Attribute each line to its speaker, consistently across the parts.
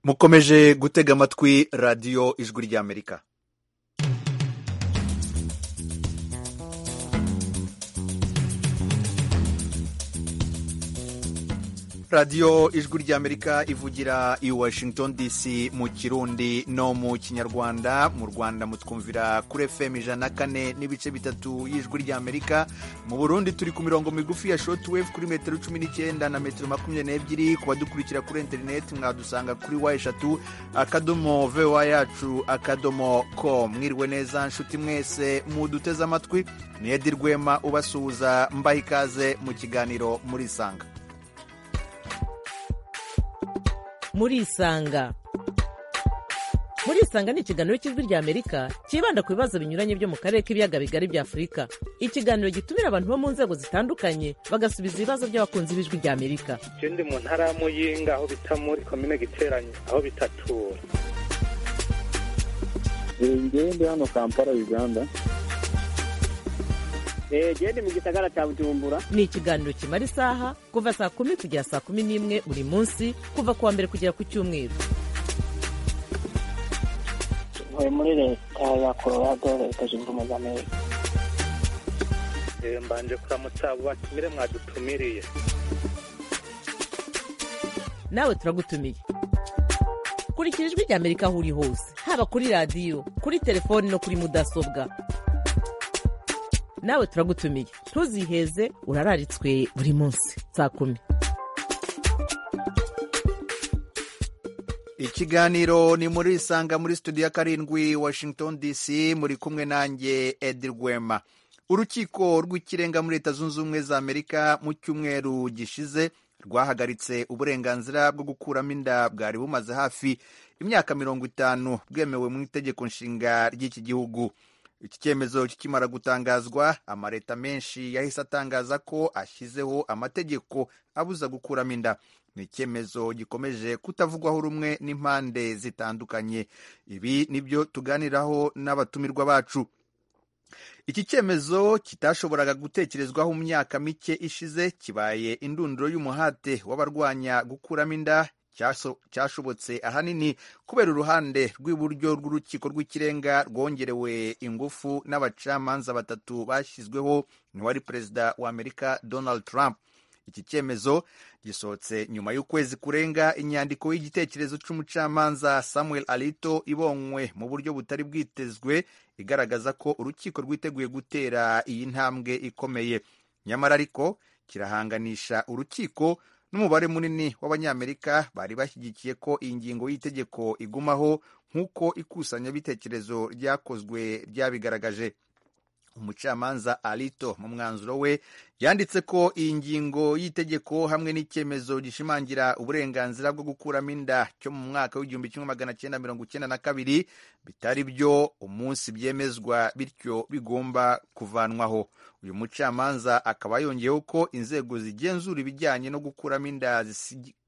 Speaker 1: mukomeje gutega amatwi radiyo ijwi ry'amerika radiyo ijwi ry'amerika ivugira i washington dc mu kirundi no mu kinyarwanda mu rwanda mutwumvira kuri fm ijana na kane n'ibice bitatu y'ijwi ry'amerika mu burundi turi ku mirongo migufi ya shotwave kuri metero cumi n'icyenda na metero makumyabiri n'ebyiri ku badukurikira kuri interineti mwadusanga kuri wa eshatu akadomo vowa yacu akadomo com mwiriwe neza nshuti mwese muduteze amatwi ni edi rwema ubasuhuza mbaha ikaze mu kiganiro murisanga
Speaker 2: murisanga murisanga ni ikiganiro cy'ijwi ry'amerika cyibanda ku bibazo binyuranye byo mu karere k'ibiyaga bigari bya afurika ikiganiro gitumira abantu bo mu nzego zitandukanye bagasubiza ibibazo by'abakunzi b'ijwi ry'amerika
Speaker 3: icyo ndi mu ntara ya muyinga aho bita muri komine giteranye aho bitatura
Speaker 4: ngewe ndi hano kampala uganda
Speaker 5: genda mu gisagara cya bujumbura
Speaker 2: ni ikiganiro kimara isaha kuva saa kumi kugera saa kumi n'imwe buri munsi kuva ku wa mbere kugera ku cyumweru
Speaker 6: tuvuye muri leta ya colorado leta zunze ubumwe za amerika
Speaker 3: mbanje kuramutsa abo batumire mwadutumiriye
Speaker 2: nawe turagutumiye kurikira ijwi ry'amerika aho uri hose haba kuri radiyo kuri telefoni no kuri mudasobwa nawe turagutumiye ntuziheze urararitswe buri munsi saa kumi
Speaker 1: ikiganiro ni muri isanga muri studio ya karindwi washington dc muri kumwe nanjye edi rwema urukiko rw'ikirenga muri leta zunze ubumwe za amerika mu cyumweru gishize rwahagaritse uburenganzira bwo gukuramo inda bwari bumaze hafi imyaka mirongo itanu bwemewe mu itegeko nshinga ry'iki gihugu iki cyemezo kikimara gutangazwa amaleta menshi yahise atangaza ko ashyizeho amategeko abuza gukuramo inda ni icyemezo gikomeje kutavugwaho rumwe n'impande zitandukanye ibi nibyo tuganiraho n'abatumirwa bacu iki cyemezo kitashoboraga gutekerezwaho mu myaka mike ishize kibaye indunduro y'umuhate w'abarwanya gukuramo inda cyashobotse ahanini kubera uruhande rw'iburyo rw'urukiko rw'ikirenga rwongerewe ingufu n'abacamanza batatu bashyizweho n'uwari perezida wa amerika donald trump iki cyemezo gisohotse nyuma y'ukwezi kurenga inyandiko y'igitekerezo cy'umucamanza samuel alito ibonywe mu buryo butari bwitezwe igaragaza ko urukiko rwiteguye gutera iyi ntambwe ikomeye nyamara ariko kirahanganisha urukiko n'umubare munini w'abanyamerika bari bashyigikiye ko iyi ngingo y'itegeko igumaho nk'uko ikusanyabitekerezo ryakozwe ryabigaragaje umucamanza alito mu mwanzuro we yanditse ko iyi ngingo y'itegeko hamwe n'icyemezo gishimangira uburenganzira bwo gukuramo inda cyo mu mwaka w'igihumbi kimwe magana cyenda mirongo icyenda na kabiri bitari byo umunsi byemezwa bityo bigomba kuvanwaho uyu mucamanza akaba yongeyeho ko inzego zigenzura ibijyanye no gukuramo inda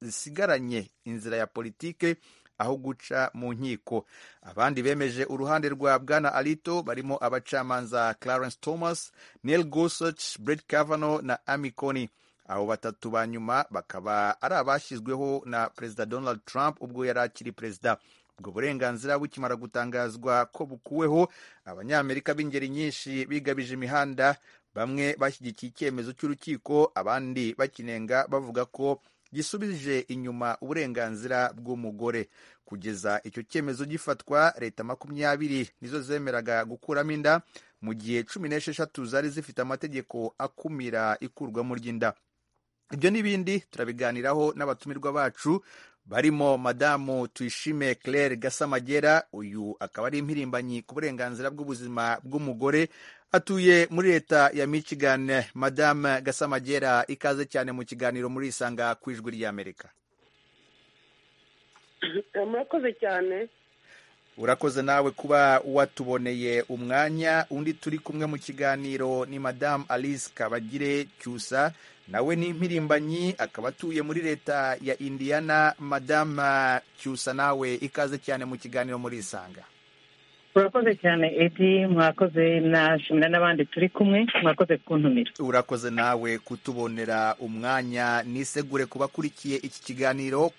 Speaker 1: zisigaranye inzira ya politike aho guca mu nkiko abandi bemeje uruhande rwa bwana alito barimo abacamanza clarence thomas neil gorsuch brett kavanaugh na amy coney abo batatu ba nyuma bakaba ari abashyizweho na perezida donald trump ubwo yari akiri perezida ubwo burenganzira bukimara gutangazwa ko bukuweho abanyamerika b'ingeri nyinshi bigabije imihanda bamwe bashyigikiye icyemezo cy'urukiko abandi bakinenga bavuga ko gisubije inyuma uburenganzira bw'umugore kugeza icyo cyemezo gifatwa leta makumyabiri nizo zemeraga gukuramo inda mu gihe cumi n'esheshatu zari zifite amategeko akumira ikurwamo ry'inda ibyo n'ibindi turabiganiraho n'abatumirwa bacu barimo madamu tuyishime claire gasamagera uyu akaba ari impirimbanyi ku burenganzira bw'ubuzima bw'umugore atuye muri leta ya michigan madamu gasamagera ikaze cyane mu kiganiro muri isanga ku ijwi ry'amerika
Speaker 7: murakoze cyane
Speaker 1: urakoze nawe kuba watuboneye umwanya undi turi kumwe mu kiganiro ni madamu alice kabagire cyusa nawe ni impirimbanyi akaba atuye muri leta ya indiyana madama cyusa nawe ikaze cyane mu kiganiro muri isanga
Speaker 8: urakoze cyane edi mwakoze nashimira n'abandi turi kumwe mwakoze kuntumira
Speaker 1: urakoze nawe kutubonera umwanya nisegure kubakurikiye iki kiganiro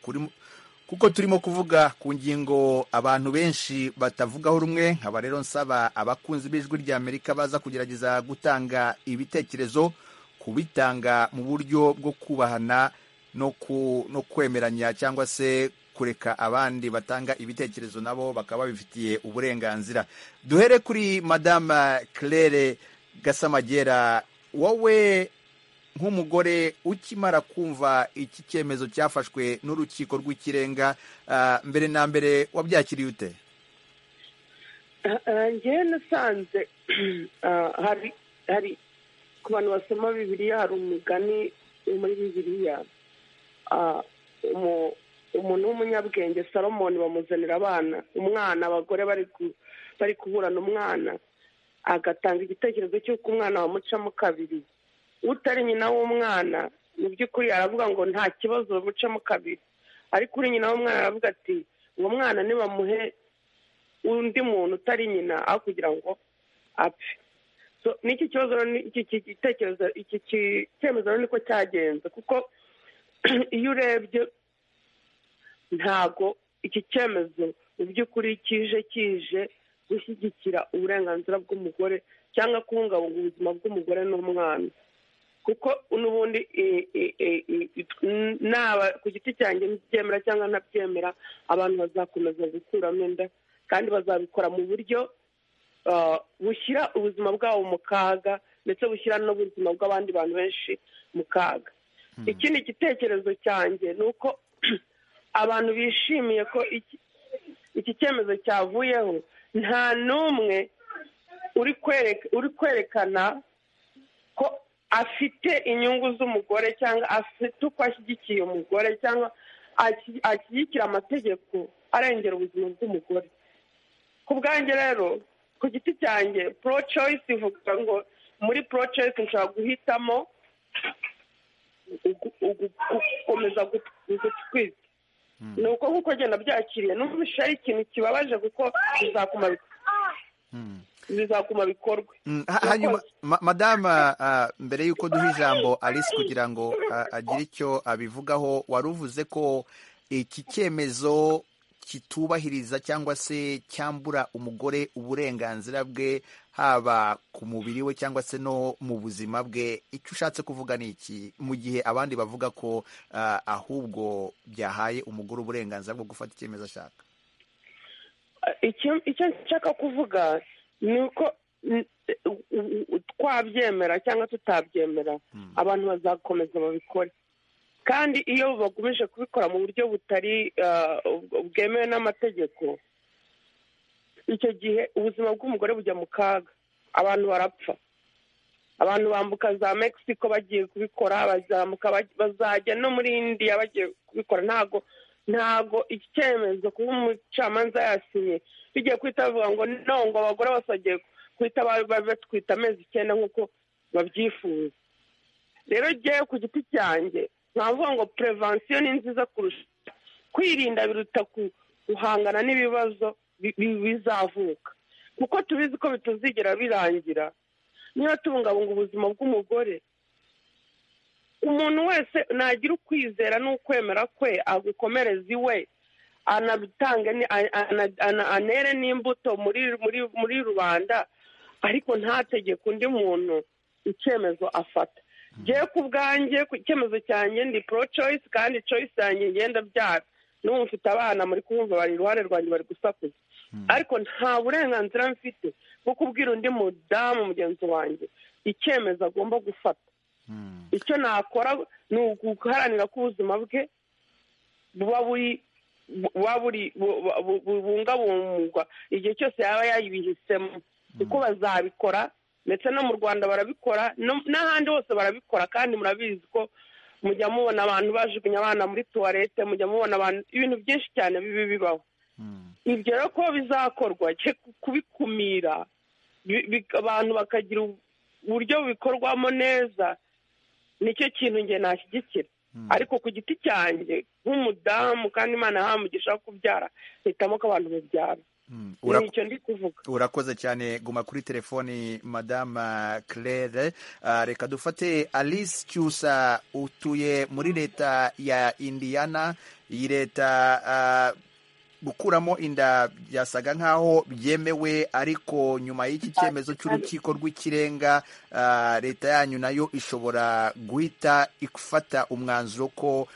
Speaker 1: kuko turimo kuvuga ku ngingo abantu benshi batavugaho rumwe nkaba rero nsaba abakunzi b'ijwi ry'amerika baza kugerageza gutanga ibitekerezo kubitanga mu buryo bwo kubahana no ku- no kwemeranya cyangwa se kureka abandi batanga ibitekerezo nabo bakaba babifitiye uburenganzira duhere kuri madama claire gasamagera wowe nk'umugore ukimara kumva iki cyemezo cyafashwe n'urukiko rw'ikirenga ah, mbere na mbere wabyakiriye ute
Speaker 7: ngewe nasanze ah, hari hari ku bantu basoma bibiliya hari umugani wo muri bibiliya ah, umu- umuntu w'umunyabwenge salomoni bamuzanira abana umwana abagore bari ku- bari kuburana umwana agatanga igitekerezo cy'uko umwana bamucamo kabiri utari nyina w'umwana mu by'ukuri aravuga ngo nta kibazo bamucamo kabiri ariko uri nyina w'umwana aravuga ati uwo mwana nibamuhe undi muntu utari nyina aho kugira ngo apfe So, n'iki kibazo rero ni- iki iki gitekerezo iki ki- cyemezo rero niko cyagenze kuko iyo urebye ntago iki cyemezo mu by'ukuri kije kije gushyigikira uburenganzira bw'umugore cyangwa kubungabunga ubuzima bw'umugore n'umwana kuko n'ubundi i- i- i- i- it- n- naba ku giti cyanjye mbyemera cyangwa ntabyemera abantu bazakomeza gukuramo inda kandi bazabikora mu buryo ah, bushyira ubuzima bwabo mu kaga ndetse bushyira n'ubuzima bw'abandi bantu benshi mu kaga ikindi gitekerezo cyanjye ni uko abantu bishimiye ko iki- iki cyemezo cyavuyeho nta n'umwe uri kwereka- uri kwerekana ko afite inyungu z'umugore cyangwa afite uko ashyigikiye umugore cyangwa ashyi- ashyigikira amategeko arengera ubuzima bw'umugore ku bwanjye rero ku giti cyanjye pro choice ivuga ngo muri pro choice nshobora guhitamo ugu- ugu- gukomeza gutwita ni uko nk'uko genda byakiriye n'umvisha ari ikintu kibabaje kuko bizakuma bizakuma bikorwe
Speaker 1: Mm, ha- hanyuma ma- madama ah, mbere y'uko duha ijambo alice kugira ngo ah, agire icyo abivugaho wari uvuze ko iki cyemezo kitubahiriza cyangwa se cyambura umugore uburenganzira bwe haba ku mubiri we cyangwa se no mu buzima bwe icyo ushatse kuvuga ni iki mu gihe abandi bavuga ko ah, ahubwo byahaye umugore uburenganzira bwo gufata icyemezo ashaka
Speaker 7: icyo icyo nshaka kuvuga ni uko n- u- u- u- twabyemera cyangwa tutabyemera abantu bazakomeza babikore kandi iyo bagumije kubikora mu buryo butari ah, ubw- bwemewe n'amategeko icyo gihe ubuzima bw'umugore bujya mu kaga abantu barapfa abantu bambuka za mexico bagiye kubikora bazamuka baj- bazajya no muri indiya bagiye kubikora ntago ntago iki cyemezo kuba umucamanza yasinye bigiye guhita bavuga ngo no ngo abagore basagiye guhita ba- ba- batwita amezi icyenda nk'uko babyifuza rero ngewe ku giti cyanjye nkavuga ngo prevention ni nziza kurusha kwirinda biruta ku- guhangana n'ibibazo bi- bi- bizavuka kuko tubizi ko bitazigera birangira niba tubungabunga ubuzima bw'umugore umuntu wese nagira ukwizera n'ukwemera kwe agukomereza iwe anabitange ni- a- ana- ana- anere n'imbuto muri muri muri rubanda ariko ntategeke undi muntu icyemezo afata ngewe ku bwanjye ku icyemezo cyanjye ndi pro choice kandi choice yanjye ngenda byara n'ubu mfite abana muri kumva bari iruhande rwanjye bari gusakuza ariko nta burenganzira mfite bwo kubwira undi mudamu mugenzi wanjye icyemezo agomba gufata icyo nakora ni uguharanira ko ubuzima bwe buba buri buba buri bu- bu- bu- bubungabungwa igihe cyose yaba yabihisemo kuko bazabikora ndetse no mu rwanda barabikora no- n'ahandi hose barabikora kandi murabizi ko mujya mubona abantu bajugunya abana muri tuwarete mujya mubona abantu ibintu byinshi cyane bibi bibaho ibyo rero ko bizakorwa cye kubikumira bi- bi- abantu bakagira uburyo bikorwamo neza nicyo kintu njye nashyigikira ariko ku giti cyanjye nk'umudamu kandi imana yahamugisha kubyara hitamo ko abantu babyara
Speaker 1: Mm, ura-
Speaker 7: ni icyo ndi kuvuga
Speaker 1: urakoze cyane guma kuri telefoni madama claire Ah, reka dufate alice cyusa utuye muri leta ya indiana iyi leta ah, gukuramo inda byasaga nk'aho byemewe ariko nyuma y'iki cyemezo cy'urukiko rw'ikirenga ah, leta yanyu nayo ishobora guhita ifata umwanzuro ko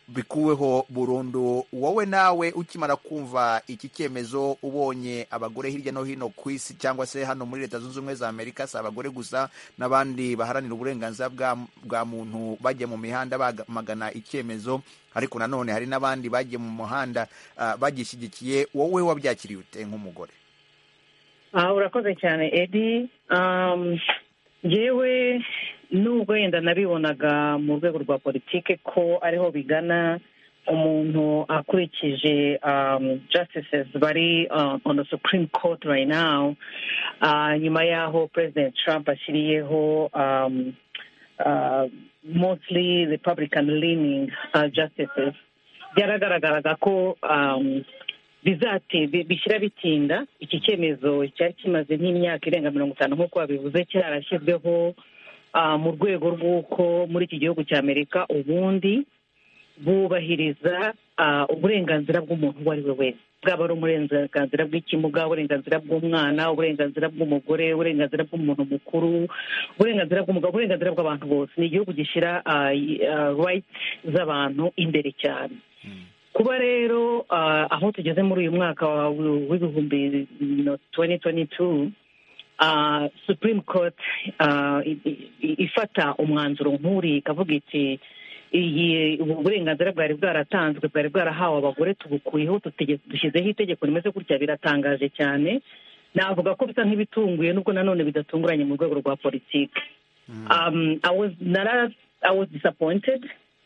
Speaker 1: bikuweho burundu wowe nawe ukimara kumva iki cyemezo ubonye abagore hirya no hino ku isi cyangwa se hano muri leta zunze ubumwe za amerika si abagore gusa n'abandi baharanira uburenganzira bwa, bwa muntu bajya mu mihanda bamagana icyemezo ariko nanone hari n'abandi bagiye mu muhanda ah, bagishyigikiye wowe wabyakiriye ute nk'umugore
Speaker 8: Ah, urakoze cyane edi Um, yewe nubwo wenda nabibonaga mu rwego rwa politike ko ariho bigana umuntu akurikije um, justices bari uh, on the supreme court right now Ah, nyuma y'aho president trump ashyiriyeho um, uh, mostly republican leaning uh, justices byaragaragaraga ko um, bizate bi- bishyira bitinda iki cyemezo cyari kimaze nk'imyaka irenga mirongo itanu nk'uko babivuze cyarashyizweho ah, mu rwego rw'uko muri iki gihugu cya amerika ubundi bubahiriza ah, uburenganzira bw'umuntu uwo ari we wese bwaba ari uburenganzira bw'ikimuga uburenganzira bw'umwana uburenganzira bw'umugore uburenganzira bw'umuntu mukuru uburenganzira bw'umugabo uburenganzira bw'abantu bose ni igihugu gishyira ah, i- ah, rights z'abantu imbere cyane kuba rero ah, aho tugeze muri uyu mwaka wa- w'ibihumbi tuwenti tuwenti tu supreme court ah, i- i- ifata umwanzuro nk'uriya ikavuga iti iyi ubu burenganzira bwari bwaratanzwe bwari bwarahawe abagore tubukuyeho tutege- dushyizeho itegeko rimeze gutya biratangaje cyane navuga ko bisa nk'ibitunguye nubwo nanone bidatunguranye mu rwego rwa politiki um, I was nara I was disappointed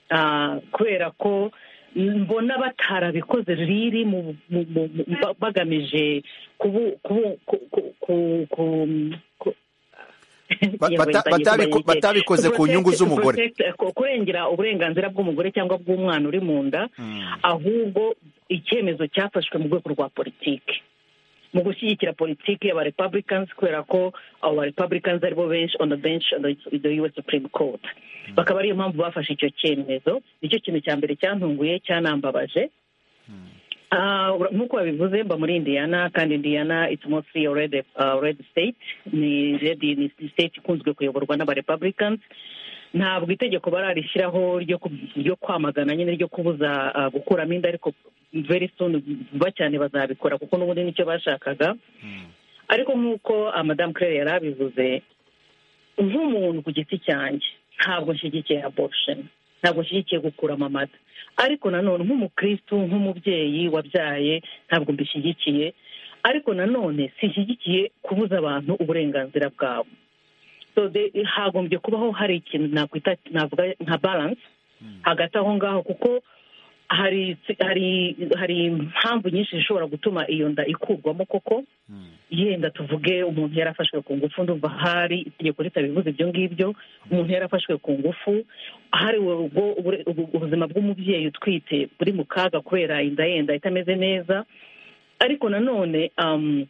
Speaker 8: uh, kubera ko mbona batarabikoze riri mu, mu, mu, mu- ba- bagamije kubu kubu ku, ku, ku, ku, ku
Speaker 1: Ba-
Speaker 8: Yewe,
Speaker 1: bata-
Speaker 8: ntangiye
Speaker 1: batabiko-
Speaker 8: kuba yegera.
Speaker 1: batabikoze
Speaker 8: To
Speaker 1: ku nyungu
Speaker 8: protect- to
Speaker 1: z'umugore.
Speaker 8: protect- ku- kurengera uburenganzira bw'umugore cyangwa bw'umwana uri mu nda ahubwo icyemezo cyafashwe mu rwego rwa politiki mu gushyigikira politiki y'aba republicans kubera ko abo ba republicans aribo benshi on the bench on the, the US Supreme Court bakaba ariyo mpamvu bafashe icyo cyemezo nicyo kintu cya mbere cyantunguye cyanambabaje Ah, ura- nk'uko babivuze mba muri indiana kandi indiana it's mostly a red, uh, red state ni red ni state ikunzwe kuyoborwa n'aba republicans ntabwo itegeko bararishyiraho ryo ku- ryo kwamagana nyine ryo kubuza ah, gukuramo inda ariko very soon vuba cyane bazabikora kuko n'ubundi nicyo bashakaga ariko nk'uko ah, madame claire yari abivuze nk'umuntu ku giti cyanjye ntabwo nshyigikiye abortion ntabwo nshyigikiye gukuramo amata ariko nanone nk'umukristu nk'umubyeyi wabyaye ntabwo mbishyigikiye ariko nanone sinshyigikiye kubuza abantu uburenganzira bwabo so the- hagombye kubaho hari ikintu nakwita navuga nka balance hagati aho ngaho kuko hari hari hari impamvu nyinshi zishobora gutuma iyo nda ikurwamo koko yenda tuvuge umuntu yarafashwe ku ngufu ndumva hari itegeko ritabivuze ibyo ngibyo umuntu yarafashwe ku ngufu hari ubwo ubure- ubu- ubuzima bw'umubyeyi utwite buri mu kaga kubera inda yenda itameze neza ariko nanone um,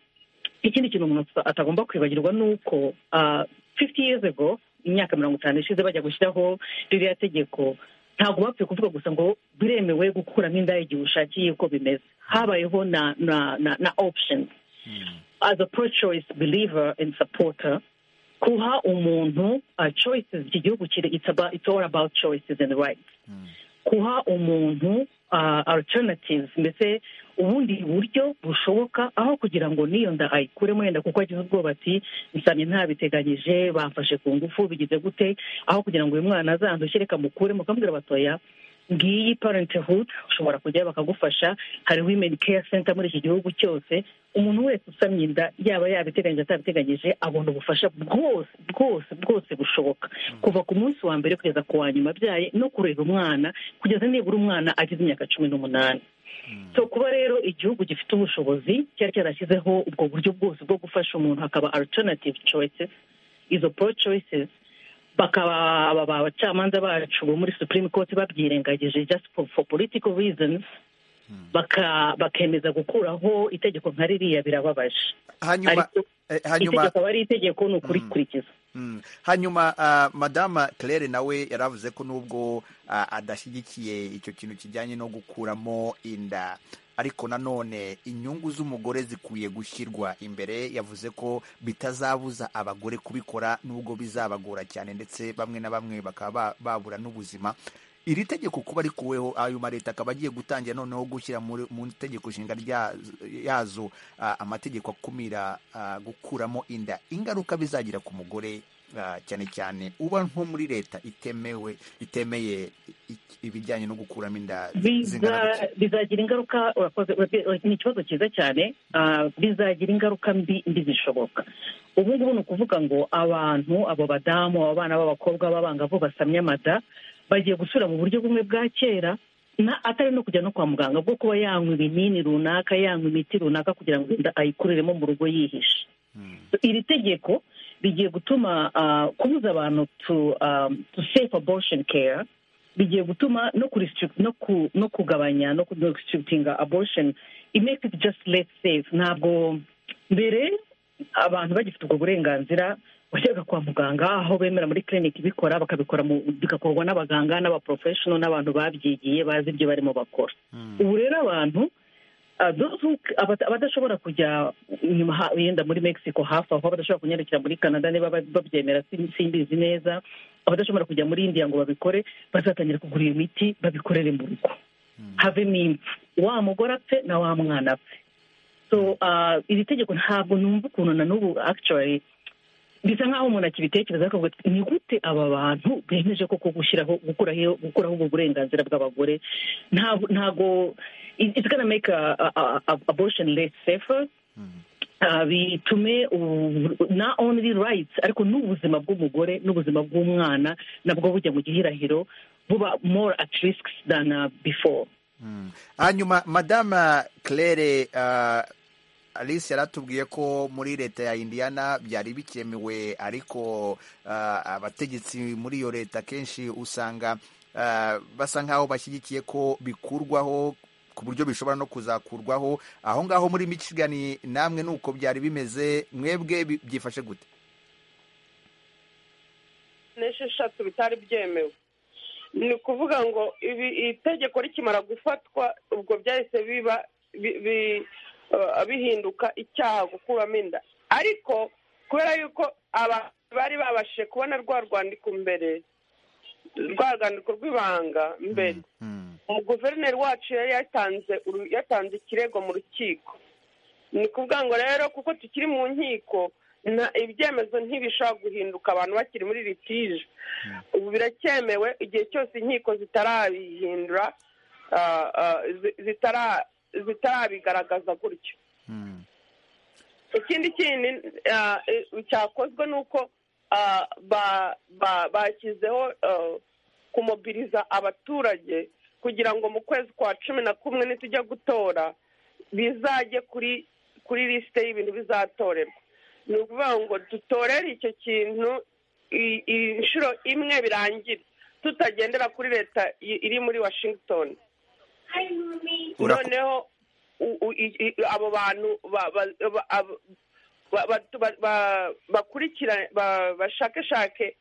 Speaker 8: ikindi kintu umuntu ata- atagomba kwibagirwa ni uko ah, 50 years ago imyaka mirongo itanu ishize bajya gushyiraho ririya tegeko ntabwo bapfuye kuvuga gusa ngo biremewe gukuramo inda igihe ushakiye uko bimeze habayeho na na na, na options as a pro-choice believer and supporter kuha umuntu uh, choices iki gihugu kiri it's, about, it's all about choices and rights kuha umuntu uh, alternatives mbese ubundi buryo bushoboka aho kugira ngo n'iyo nda ayikuremo yenda kuko agize ubwoba ati nsabye ntabiteganyije bamfashe ku ngufu bigize gute aho kugira ngo uyu mwana azandushye reka mukuremo ukamubwira batoya ngiyi parenthood ushobora kujyayo bakagufasha hari women care center muri iki gihugu cyose umuntu wese usamye inda yaba yabiteganyije atabiteganyije abona ubufasha bwose bwose bwose bushoboka kuva ku munsi wa mbere kugeza ku wa nyuma abyaye no kurera umwana kugeza nibura umwana agize imyaka cumi n'umunani so kuba rero igihugu gifite ubushobozi cyari cyarashyizeho ubwo buryo bwose bwo gufasha umuntu hakaba alternative choices izo pro choices bakaba aba ba- abacamanza bacu bo muri supreme court babyirengagije just for, for political reasons baka- bakemeza gukuraho itegeko nka ririya birababaje
Speaker 1: hanyuma
Speaker 8: ariko
Speaker 1: eh, hanyuma
Speaker 8: itegeko aba ari itegeko ni ukurikurikiza
Speaker 1: Mm. hanyuma uh, madama claire nawe yari avuze ko nubwo uh, adashyigikiye icyo kintu kijyanye no gukuramo inda ariko nanone inyungu z'umugore zikwiye gushyirwa imbere yavuze ko bitazabuza abagore kubikora nubwo bizabagora cyane ndetse bamwe na bamwe bakaba ba- babura n'ubuzima iri tegeko kuba rikuweho ayo mareta akaba agiye gutangira noneho gushyira muri- mu itegeko nshinga rya- yazo ah, amategeko akumira ah, gukuramo inda ingaruka bizagira ku mugore ah, cyane cyane uba nko muri leta itemewe itemeye i- ibijyanye no gukuramo inda zingana
Speaker 8: Biza- bizagira ingaruka urakoze urabi- ni ikibazo cyiza cyane ah, bizagira ingaruka mbi mbi zishoboka ubu ngubu ni ukuvuga ngo abantu abo badamu abo bana b'abakobwa b'abangavu basamye amada bagiye gusubira mu buryo bumwe bwa kera na atari no kujya no kwa muganga bwo kuba yanywa ibinini runaka yanywa imiti runaka kugira ngo inda ayikuriremo mu rugo yihishe iri tegeko rigiye gutuma ah, kubuza abantu to um, to safe abortion care bigiye gutuma no kuristrict no ku no kugabanya no ku no restrictinga abortion it makes it just less safe ntabwo mbere abantu bagifite ubwo burenganzira wajyaga kwa muganga aho bemera muri clinic bikora bakabikora mu- bigakorwa n'abaganga n'abaprofessional n'abantu babyigiye bazi ibyo barimo bakora ubu rero abantu Uh, those who- abata- abadashobora kujya inyuma ha- yenda muri mexico hafi aho abadashobora kunyarukira muri canada niba ba- babyemera sin- simbizi neza abadashobora kujya muri indiya ngo babikore bazatangira kugura iyo miti babikorere mu rugo havemo impfu wa mugore apfe na wa mwana apfe so uh, iri tegeko ntabwo numva ukuntu na n'ubu actually bisa nk'aho umuntu akibitekereza akavuga ati ni gute aba bantu bemeje koko gushyiraho gukuraho gukuraho ubwo burenganzira bw'abagore ntabwo ntabwo it- it's gonna make a, a, a, abortion less safer Uh, bitume ubu- not only rights ariko n'ubuzima bw'umugore n'ubuzima bw'umwana nabwo bujya mu gihirahiro buba more at risk than uh, before
Speaker 1: Mm. hanyuma madama claire ah, alice yaratubwiye ko muri leta ya indiana byari bikemewe ariko ah, abategetsi muri iyo leta kenshi usanga ah, basa nk'aho bashyigikiye ko bikurwaho ku buryo bishobora no kuzakurwaho aho ngaho muri michigan namwe ni uko byari bimeze mwebwe bi- byifashe gute
Speaker 7: n'esheshatu bitari byemewe ni ukuvuga ngo ibi itegeko rikimara gufatwa ubwo byahise biba bi- bi- uh, bihinduka icyaha gukuramo inda ariko kubera yuko aba bari babashije kubona rwa rwandiko mbere rwa rwandiko rw'ibanga mbere
Speaker 1: Mm.
Speaker 7: umuguverineri wacu yari yatanze uru- yatanze ikirego mu rukiko ni ukuvuga ngo rero kuko tukiri mu nkiko na- ibyemezo ntibishobora guhinduka abantu bakiri muri litije ubu biracyemewe igihe cyose inkiko zitarabihindura ah, ah, zi- zitara- zitarabigaragaza gutyo
Speaker 1: Mm.
Speaker 7: ikindi kindi ah, eh, cyakozwe ni uko ah, ba- ba- bashyizeho ah, kumobiriza abaturage kugira ngo mu kwezi kwa cumi na kumwe nitujya gutora bizajye kuri kuri lisite y'ibintu bizatorerwa ni ukuvuga ngo dutorere icyo kintu i- i- inshuro imwe birangire tutagendera kuri leta i- iri muri washington
Speaker 1: Urako-
Speaker 7: noneho u- u- i- i- abo bantu ba- ba- ba- abo- ba- ba- ba- ba- bakurikirane ba- bashakashake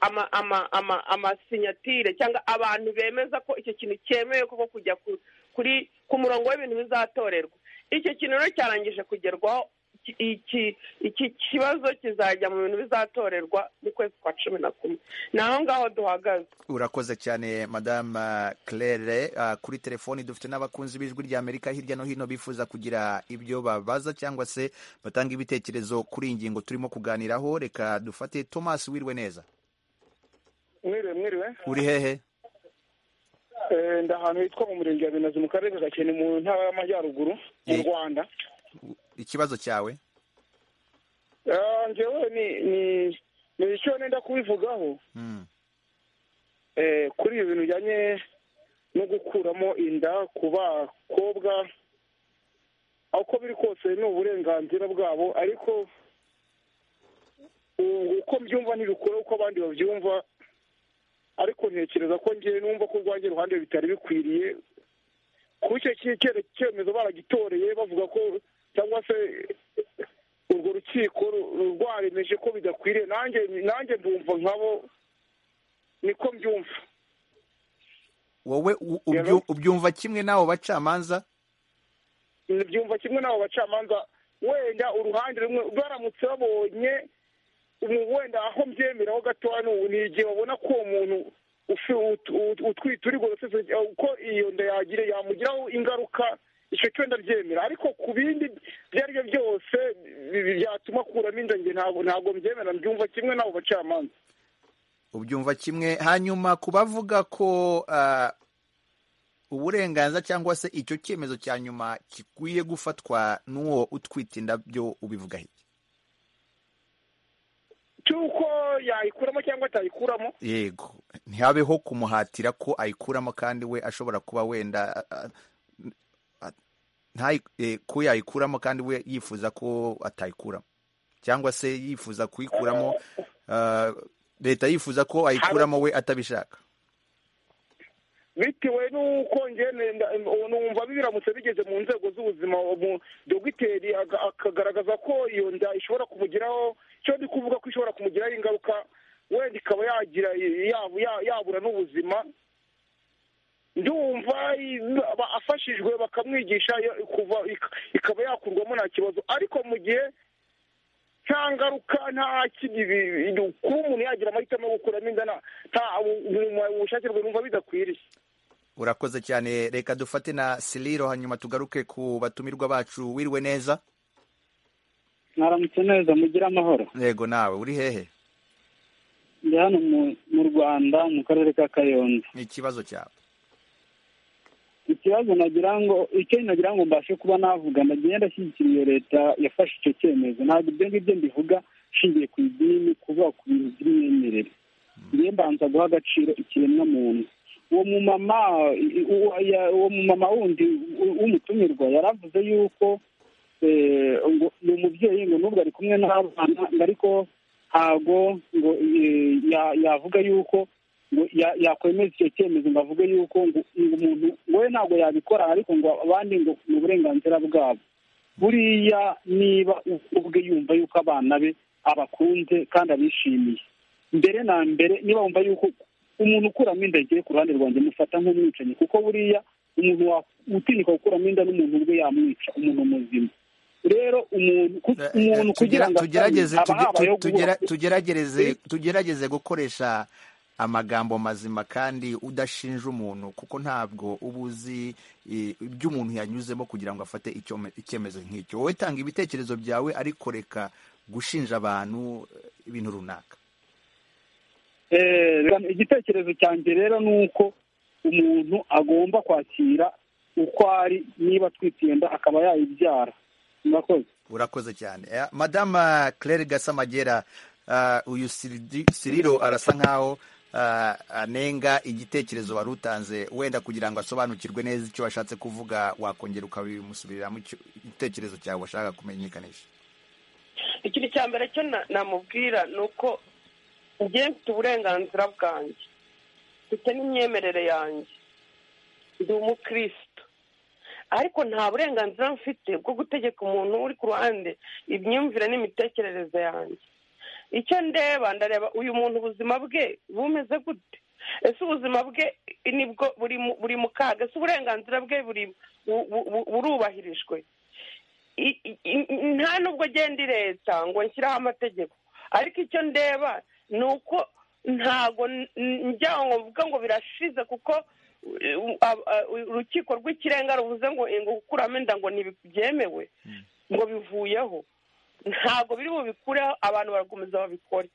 Speaker 7: ama- ama- ama- amasinyatire cyangwa abantu bemeza ko icyo kintu cyemewe koko kujya ku- kuri ku murongo w'ibintu bizatorerwa icyo kintu rero cyarangije kugerwaho iki- iki- iki kibazo kizajya mu bintu bizatorerwa mu kwezi kwa cumi na kumwe ni aho ngaho duhagaze
Speaker 1: urakoze cyane madame claire Ah, kuri telefoni dufite n'abakunzi b'ijwi ry'amerika hirya no hino bifuza kugira ibyo babaza cyangwa se batanga ibitekerezo kuri iyi ngingo turimo kuganiraho reka dufate thomas wirwe neza
Speaker 4: mwiriwe mwiriwe
Speaker 1: uri hehe
Speaker 4: Eh, ndi ahantu hitwa mu murenge wa binazi mu karere ka gakenke mu ntara y'amajyaruguru mu
Speaker 1: Eh.
Speaker 4: rwanda
Speaker 1: ikibazo cyawe
Speaker 4: Ah, njyewe ni ni ni icyo nenda kubivugaho
Speaker 1: Mm,
Speaker 4: eh, kuri ibi bintu bijyanye no gukuramo inda ku bakobwa aho uko biri kose ni uburenganzira bwabo ariko u- uko mbyumva ntibikora uko abandi babyumva ariko ntekereza ko ngewe numva ko urwanjye ruhande bitari bikwiriye kuko icyo cyemezo baragitoreye bavuga ko cyangwa se urwo rukiko rwaremeje ko bidakwiriye nanjye nanjye ndumva nkabo niko mbyumva
Speaker 1: wowe u- ubyu- ubyumva kimwe n'abo bacamanza
Speaker 4: byumva kimwe n'abo bacamanza wenda uruhande rumwe baramutse babonye umu- wenda aho mbyemeraho gatoya ni- ni igihe babona ko uwo muntu ufi- ut- ut- utwite uri gorosesi uko iyo nda yagira yamugiraho ingaruka icyo cyo ndabyemera ariko ku bindi ibyo ari byo byose bi- bi- byatuma akuramo inda njye ntabwo ntabwo mbyemera mbyumva kimwe n'abo bacamanza
Speaker 1: ubyumva kimwe hanyuma ku bavuga ko ah, uburenganzira cyangwa se icyo cyemezo cya nyuma gikwiye gufatwa n'uwo utwite indabyo ubivuga iki
Speaker 4: cy'uko yayikuramo cyangwa atayikuramo
Speaker 1: yego ntihabeho kumuhatira ko ayikuramo kandi we ashobora kuba wenda ah, ah, ntayi- eh, ko yayikuramo kandi we yifuza ko atayikuramo cyangwa se yifuza kuyikuramo ah, leta yifuza ko ayikuramo we atabishaka
Speaker 4: bitewe n'uko ngene nda- numva biramutse bigeze mu nzego z'ubuzima umu- dogiteri aga- akagaragaza ko iyo nda ishobora kumugiraho cyo ndi kuvuga ko ishobora kumugiraho ingaruka wenda ikaba yagira ya- ya- yabura n'ubuzima ndumva i- aba- afashijwe bakamwigisha ya- kuva ik- ikaba yakurwamo nta kibazo ariko mu gihe nta ngaruka nta kindi bi- bi- kuba umuntu yagira amahitamo yo gukuramo inda nta- nta mu bushake bwe numva bidakwiriye
Speaker 1: urakoze cyane reka dufate na siliro hanyuma tugaruke ku batumirwa bacu wiriwe neza
Speaker 5: mwaramutse neza mugire amahoro
Speaker 1: yego nawe uri hehe
Speaker 5: ndi hano mu- mu rwanda mu karere ka kayonza
Speaker 1: ni ikibazo cyawe
Speaker 5: ikibazo nagira ngo icyo nagira ngo mbashe kuba navuga nagiye ndashyigikira iyo leta yafashe icyo cyemezo ntabwo ibyo ngibyo mbivuga nshingiye ku idini kuvuga ku bintu by'imyemerere ngiye mbanza guha agaciro ikiremwa muntu uwo mumama i- uwo- ya- uwo mumama wundi w- w'umutumirwa yaravuze yuko eh, ngo ni umubyeyi ngo n'ubwo ari kumwe n'abana ngo ariko ntago ngo eh, ya- yavuga yuko ngo ya- yakwemeza icyo cyemezo ngo avuge yuko ngo ngo umuntu we ntabwo yabikora ariko ngo abandi ngo ni uburenganzira bwabo buriya niba ubwe yumva yuko abana be abakunze kandi abishimiye mbere na mbere niba wumva yuko umuntu ukuramo inda agiye ku ruhande rwanjye mufata nk'umwicanyi kuko buriya umuntu wa- utinyuka gukuramo inda n'umuntu ubwe yamwica umuntu muzima rero umuntu ku-
Speaker 1: Eh, eh,
Speaker 5: umuntu kugira
Speaker 1: tugera-
Speaker 5: ngo
Speaker 1: tugerageze
Speaker 5: aba
Speaker 1: tuge-
Speaker 5: habayeho
Speaker 1: tu- tugera-
Speaker 5: guhura-
Speaker 1: tugerageze tugerageze gukoresha amagambo mazima kandi udashinja umuntu kuko ntabwo uba uzi eh, ibyo umuntu yanyuzemo kugira ngo afate icyome- icyemezo nk'icyo wowe tanga ibitekerezo byawe ariko reka gushinja abantu eh, ibintu runaka
Speaker 5: Eh, reka- igitekerezo cyanjye rero ni uko umuntu agomba kwakira uko ari niba atwite iyo nda akaba yayibyara murakoze
Speaker 1: urakoze cyane Eh, madama claire gasamagera ah, uyu Siridi- siriro arasa nkaho ah, anenga igitekerezo wari utanze wenda kugira ngo asobanukirwe neza icyo washatse kuvuga wakongera ukabimusubiriramo icyo- igitekerezo cyawe washaka kumenyekanisha
Speaker 7: ikintu cya mbere cyo na- namubwira ni uko ngiye mfite uburenganzira bwanjye mfite n'imyemerere yanjye ndi umukristo ariko nta burenganzira mfite bwo gutegeka umuntu uri ku ruhande imyumvire n'imitekerereze yanjye icyo ndeba ndareba uyu muntu ubuzima bwe bumeze gute ese ubuzima bwe nibwo buri mu- buri mu kaga ese uburenganzira bwe buri bu- bu- bu- burubahirijwe i- i- i- nta nubwo agenda leta ngo nshyiraho amategeko ariko icyo ndeba ni uko ntago n- n- njya ngo mvuga ngo birashize kuko uh, u- ab- uh, urukiko rw'ikirenga ruvuze ngo ngo gukuramo inda ngo ntibyemewe ngo bivuyeho ntabwo biri bubikureho abantu barakomeza babikore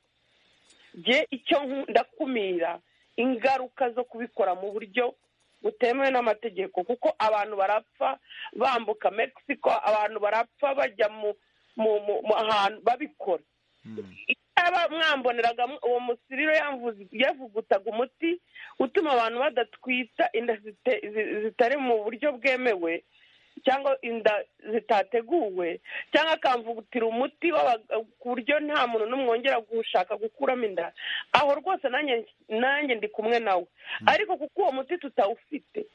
Speaker 7: nge icyo nkunda kumira ingaruka zo kubikora mu buryo butemewe n'amategeko kuko abantu barapfa bambuka mexico abantu barapfa bajya mu mu mu- mu ahantu babikora yaba mwamboneraga mu- uwo musiriro yamvuze- yavugutaga umuti utuma abantu badatwita inda zite- zi- zitari mu buryo bwemewe cyangwa inda zitateguwe cyangwa akamvugutira umuti w'aba- ku buryo nta muntu n'umwe wongera gushaka gukuramo inda aho rwose nanjye nanjye ndi kumwe nawe ariko kuko uwo muti tutawufite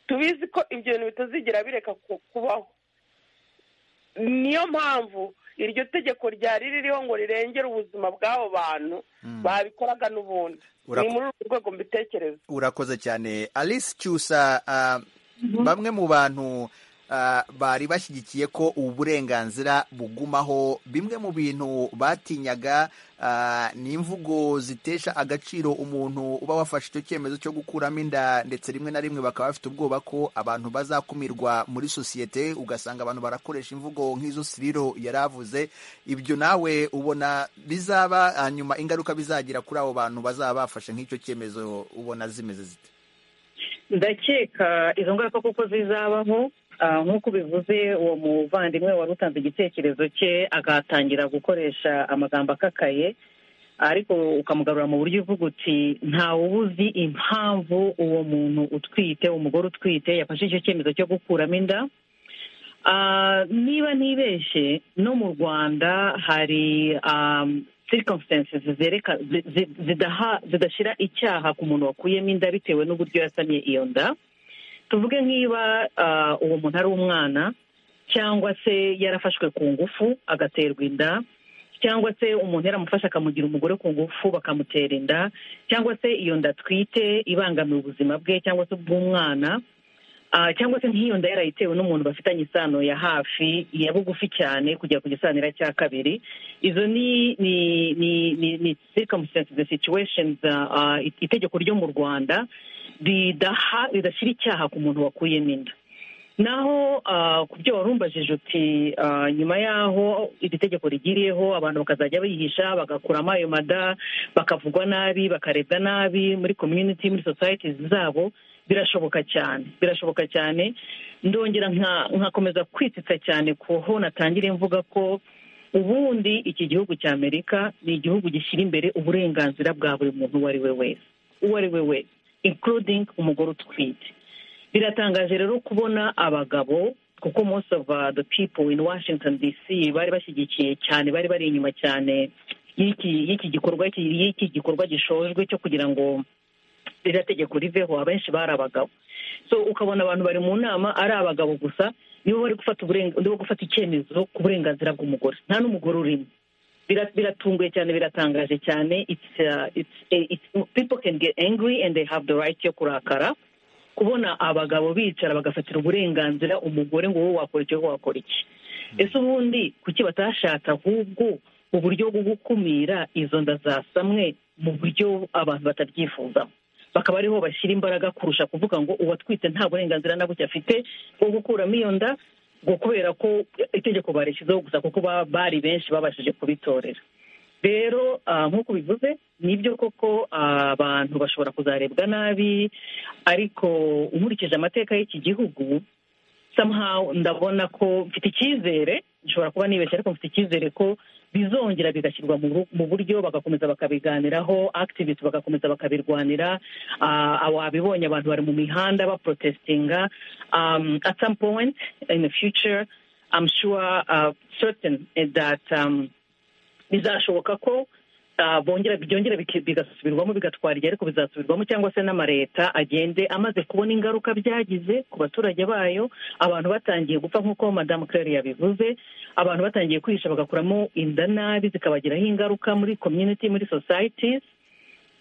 Speaker 7: tubizi ko ibyo bintu bitazigira bireka ku- kubaho niyo mpamvu iryo tegeko ryari ririho ngo rirengere ubuzima bw'abo bantu babikoraga n'ubundi
Speaker 1: Urak-
Speaker 7: ni muri urwo rwego mbitekereza
Speaker 1: urakoze cyane alice cyusa ah, bamwe mu bantu ah, bari bashyigikiye ko ubu burenganzira bugumaho bimwe mu bintu batinyaga ah, ni imvugo zitesha agaciro umuntu uba wafashe icyo cyemezo cyo gukuramo inda ndetse rimwe na rimwe bakaba bafite ubwoba ko abantu bazakumirwa muri sosiyete ugasanga abantu barakoresha imvugo nk'izo siriro yari avuze ibyo nawe ubona bizaba hanyuma ingaruka bizagira kuri abo bantu bazaba bafashe nk'icyo cyemezo ubona zimeze zite
Speaker 8: ndakeka izo ngaruka kuko zizabaho ah, nk'uko ubivuze uwo muvandimwe wari utanze igitekerezo cye agatangira gukoresha amagambo akakaye ariko ukamugarura mu buryo uvuga uti ntawe uba uzi impamvu uwo muntu utwite umugore utwite yafashe icyo cyemezo cyo gukuramo inda Ah, niba ntibeshye no mu rwanda hari um, circumstances zereka zi- zi- zidaha- zidashyira icyaha ku muntu wakuyemo inda bitewe n'uburyo yasamye iyo nda tuvuge nk'iba ah, uwo muntu ari umwana cyangwa se yarafashwe ku ngufu agaterwa inda cyangwa se umuntu yaramufashe akamugira umugore ku ngufu bakamutera inda cyangwa se iyo nda atwite ibangamira ubuzima bwe cyangwa se ubw'umwana Ah, cyangwa se nk'iyo nda yarayitewe n'umuntu bafitanye isano ya hafi ya bugufi cyane kugera ku gisanira cya kabiri izo ni ni ni ni ni circumstances the situations ah, ah, it- itegeko ryo mu rwanda ridaha ridashyira icyaha ku muntu wakuyemo inda naho ah, ku byo wari umbajije uti ah, nyuma y'aho iri tegeko rigiriyeho abantu bakazajya bihisha bagakuramo ayo mada bakavugwa nabi bakarebwa nabi muri community muri societies zabo birashoboka cyane birashoboka cyane ndongera nka- nkakomeza kwitsitsa cyane ku ho natangira mvuga ko ubundi iki gihugu cya amerika ni igihugu gishyira imbere uburenganzira bwa buri muntu uwo ari we wese uwo ari we wese including umugore utwite biratangaje rero kubona abagabo kuko most of uh, the people in washington dc bari bashyigikiye cyane bari bari inyuma cyane y'iki y'iki gikorwa y'iki gikorwa gishojwe cyo kugira ngo ririya tegeko riveho abenshi bari abagabo so ukabona abantu bari mu nama ari abagabo gusa nibo bari gufata uburenga- nibo gufata icyemezo ku burenganzira bw'umugore nta n'umugore urimo Bira- biratunguye cyane biratangaje cyane it's, uh, it's, eh, it's, people can get angry and they have the right yo kurakara kubona abagabo bicara bagafatira uburenganzira umugore ngo wowe wakora iki wowe wakora iki ese ubundi kuki batashatse ahubwo uburyo bwo gukumira izo nda zasamwe mu buryo abantu batabyifuzamo bakaba ariho bashyira imbaraga kurusha kuvuga ngo uwatwite nta burenganzira na buke afite bwo gukuramo iyo nda ngo kubera ko itegeko barishyizeho gusa kuko ba- bari benshi babashije kubitorera rero ah, nk'uko bivuze nibyo koko ah, abantu bashobora kuzarebwa nabi ariko nkurikije amateka y'iki gihugu somehow ndabona ko mfite icyizere nshobora kuba nibeshye ariko mfite icyizere ko bizongera bigashyirwa mu ru- mu buryo bagakomeza bakabiganiraho activist bagakomeza bakabirwanira Ah, ababibonye abantu bari mu mihanda baprotestinga um, at some point in the future i'm sure uh, certain that um, bizashoboka ko ah, bongera byongera biki- bigasubirwamo bigatwara igihe ariko bizasubirwamo cyangwa se n'amareta agende amaze kubona ingaruka byagize ku baturage bayo abantu batangiye gupfa nk'uko madamu claire yabivuze abantu batangiye kwihisha bagakuramo inda nabi zikabagiraho ingaruka muri community muri societies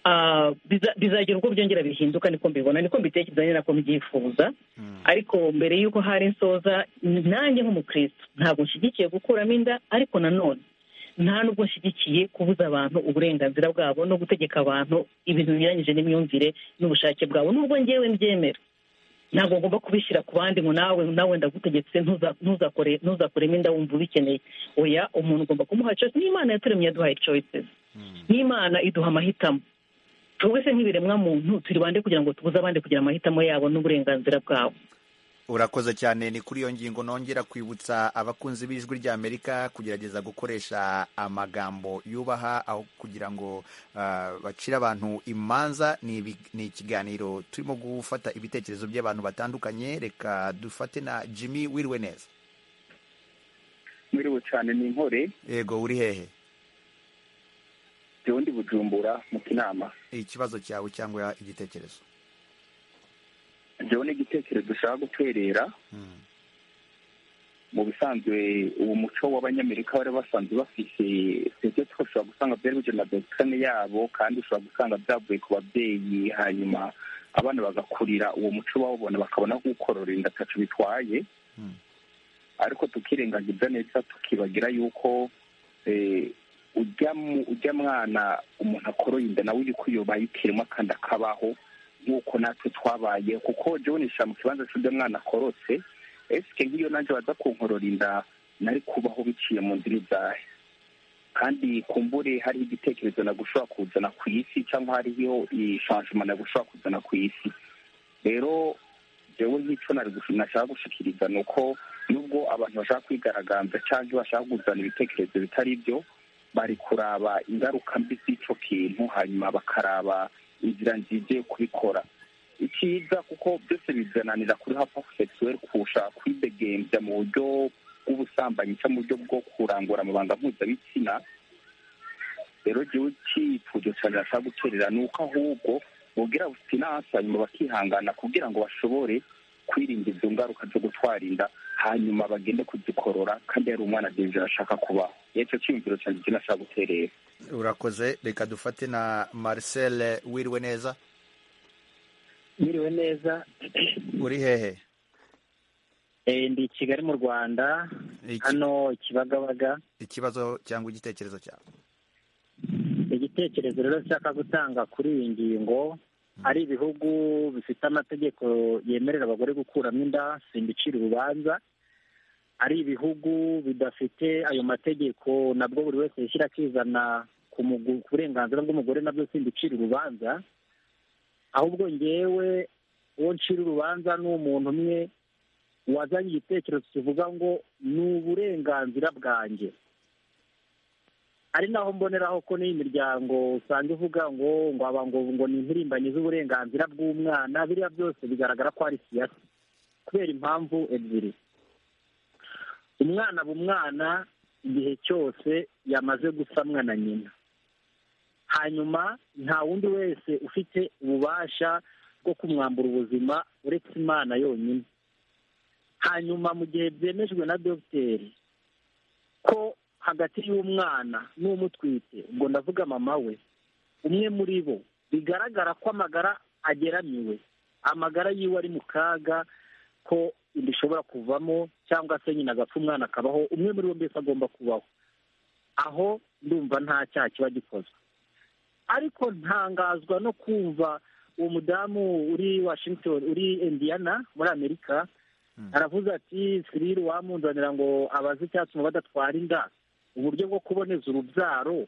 Speaker 8: Ah, biza- bizagira ubwo byongera bihinduka niko mbibona niko mbitekereza ni nako mbyifuza ariko mbere y'uko hari insoza nanjye nk'umukristo ntabwo nshyigikiye gukuramo inda ariko nanone nta nubwo nshyigikiye kubuza abantu uburenganzira bwabo no gutegeka abantu ibintu binyuranyije n'imyumvire n'ubushake bwabo nubwo ngewe mbyemera ntabwo ngomba kubishyira ku bandi ngo nawe nawe ndagutegetse ntuza- ntuzakore ntuzakuremo inda wumva ubikeneye oya umuntu ugomba kumuha choice n'imana yaturemye yaduhaye choices n'imana iduha amahitamo twebwe se nk'ibiremwa muntu turi bande kugira ngo tubuze abandi kugira amahitamo yabo n'uburenganzira bwabo
Speaker 1: urakoze cyane ni kuri iyo ngingo nongera kwibutsa abakunzi b'ijwi ry'amerika kugerageza gukoresha amagambo yubaha aho kugira ngo ah, bacire abantu imanza ni ibi- ni ikiganiro turimo gufata ibitekerezo by'abantu batandukanye reka dufate na jimmy wiriwe neza
Speaker 5: mwiriwe cyane ni inkore
Speaker 1: yego uri hehe
Speaker 5: jyewe ndi bujumbura mu kinama
Speaker 1: ikibazo cyawe cyangwa igitekerezo
Speaker 9: ibyo ni igitekerezo dushaka gutwerera mu bisanzwe uwo muco w'abanyamerika bari basanzwe bafite serivisi ushobora gusanga byari bije na dogiteri yabo kandi ushobora gusanga byavuye ku babyeyi hanyuma abana bagakurira uwo muco bawubona bakabona kuwukorora inda atacu bitwaye ariko tukirengagiza neza tukibagira yuko ujya mwana umuntu akoroye inda nawe uri kuyoba yikirimo kandi akabaho nk'uko natwe twabaye kuko jonisha mu kibanza cy'ujya mwana akorotse esike nk'iyo nanjye baza kunkorora inda nari kubaho biciye mu nzira ibyahe kandi kumbure hariho igitekerezo nagushobora kuzana ku isi cyangwa hariho ishanjima nagushobora kuzana ku isi rero jewe nk'icyo nashaka gushikiriza ni uko nubwo abantu bashaka kwigaragaza cyangwa bashaka kuzana ibitekerezo bitari byo bari kuraba ingaruka mbi z'icyo kintu hanyuma bakaraba inzira nziza yo kubikora icyiza kuko byose bizananira kuri hapa sexuel kurusha kwidegembya mu buryo bw'ubusambanyi cyangwa mu buryo bwo kurangura amabanga mpuzabitsina rero igihugu cy'ifuzo cyane bashaka guterera ni uko ahubwo bubwira businasi hanyuma bakihangana kugira ngo bashobore kwirinda izo ngaruka zo gutwara inda hanyuma bagende kuzikorora kandi yari umwana agenzi ashaka kubaho nicyo cyiyumviro cyane icyo nashaka guterera
Speaker 1: urakoze reka dufate na marcel wiriwe neza
Speaker 10: mwiriwe neza
Speaker 1: uri hehe
Speaker 10: ndi i kigali mu rwanda hano ikibagabaga
Speaker 1: ikibazo cyangwa igitekerezo cyawe
Speaker 10: igitekerezo rero nshaka gutanga kuri iyi ngingo ari ibihugu bifite amategeko yemerera abagore gukuramo inda simbicira urubanza ari ibihugu bidafite ayo mategeko nabwo buri wese yishyira akizana ku burenganzira bw'umugore nabyo simbicira urubanza ahubwo ngewe uwo ncira urubanza ni umuntu umwe wazanye igitekerezo kivuga ngo ni uburenganzira bwanjye ari naho mboneraho ko n'iyi miryango usanga ivuga ngo ngo aba ngo ngo ni impirimbanyi z'uburenganzira bw'umwana biriya byose bigaragara ko ari siyasi kubera impamvu ebyiri umwana aba umwana igihe cyose yamaze gusamwa na nyina hanyuma nta wundi wese ufite ububasha bwo kumwambura ubuzima uretse imana yonyine hanyuma mu gihe byemejwe na dogiteri ko hagati y'umwana n'umutwite ubwo ndavuga mama we umwe muri bo bigaragara ko amagara ageramiwe amagara yiwe ari mu kaga ko inda ishobora kuvamo cyangwa se nyina agapfa umwana akabaho umwe muri bo mbese agomba kubaho aho ndumva nta cyaha kiba gikozwe ariko ntangazwa no kumva uwo mudamu uri washington uri indiana muri amerika aravuze ati siriri wamunzanira ngo abaze icyatuma badatwara inda uburyo bwo kuboneza urubyaro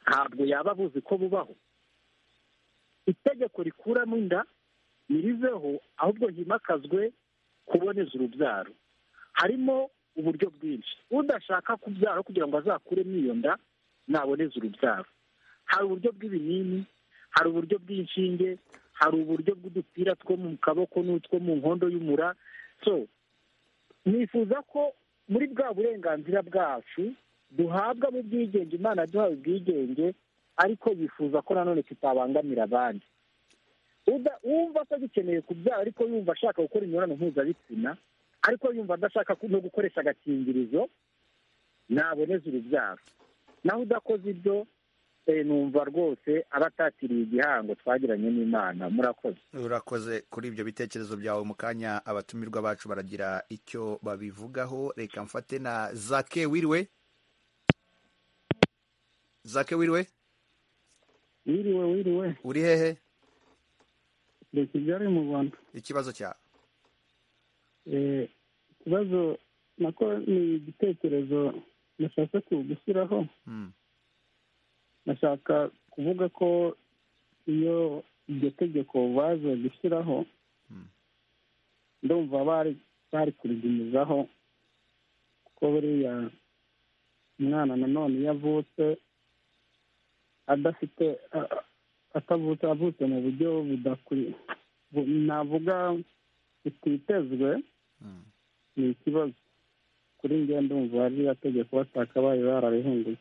Speaker 10: ntabwo yaba abuzi ko bubaho itegeko rikuramo inda ntiriveho ahubwo himakazwe kuboneza urubyaro harimo uburyo bwinshi udashaka kubyara kugira ngo azakuremo iyo nda naboneze urubyaro hari uburyo bw'ibinini hari uburyo bw'inshinge hari uburyo bw'udupira two mu kaboko n'utwo mu nkondo y'umura so nifuza ko muri bwa burenganzira bwacu duhabwa mu bwigenge imana duhawe ubwigenge ariko yifuza ko nanone tutabangamira abandi wumva atagikeneye kubyara ariko yumva ashaka gukora imibonano mpuzabitsina ariko yumva adashaka no gukoresha agakingirizo naboneze urubyaro naho udakoze ibyo numva rwose aba atatiriye igihango twagiranye n'imana murakoze
Speaker 1: urakoze kuri ibyo bitekerezo byawe mu kanya abatumirwa bacu baragira icyo babivugaho reka mfate na zake wiriwe zake wiriwe
Speaker 11: wiriwe wiriwe
Speaker 1: uri hehe
Speaker 11: ni kigali mu rwanda
Speaker 1: ikibazo cyawe
Speaker 11: ikibazo nako ni igitekerezo nashaka gushyiraho bashaka kuvuga ko iyo iryo tegeko baje gushyiraho ndumva bari kurigumizaho kuko buriya umwana nanone iyo avutse adafite atavutse avutse mu buryo budakwiye navuga butitezwe ni ikibazo kuri ngendo ndumva ririya tegeko batakabaye bararihinduye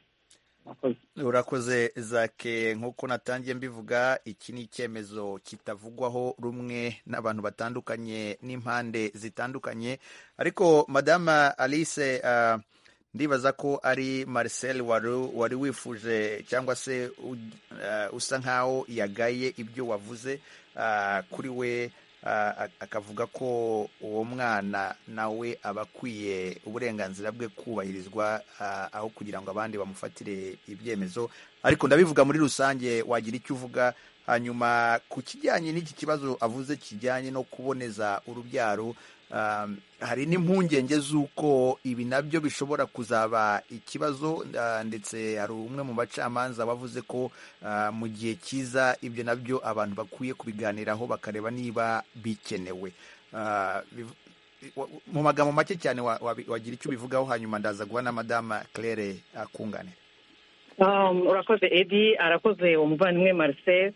Speaker 1: urakoze zake nk'uko natangiye mbivuga iki ni icyemezo kitavugwaho rumwe n'abantu batandukanye n'impande zitandukanye ariko madama alice uh, ndibaza ko ari marcel wari wari wifuje cyangwa se uh, usa nk'aho yagaye ibyo wavuze uh, kuri we akavuga ko uwo mwana nawe aba akwiye uburenganzira bwe kubahirizwa aho kugira ngo abandi bamufatire ibyemezo ariko ndabivuga muri rusange wagira icyo uvuga hanyuma ku kijyanye n'iki kibazo avuze kijyanye no kuboneza urubyaro hari n'impungenge z'uko ibi nabyo bishobora kuzaba ikibazo ndetse hari umwe mu bacamanza wavuze ko mu gihe cyiza ibyo nabyo abantu bakwiye kubiganiraho bakareba niba bikenewe mu magambo make cyane wagira icyo ubivugaho hanyuma ndaza guha na madama claire akunganira
Speaker 8: urakoze edi arakoze umuvandimwe marcel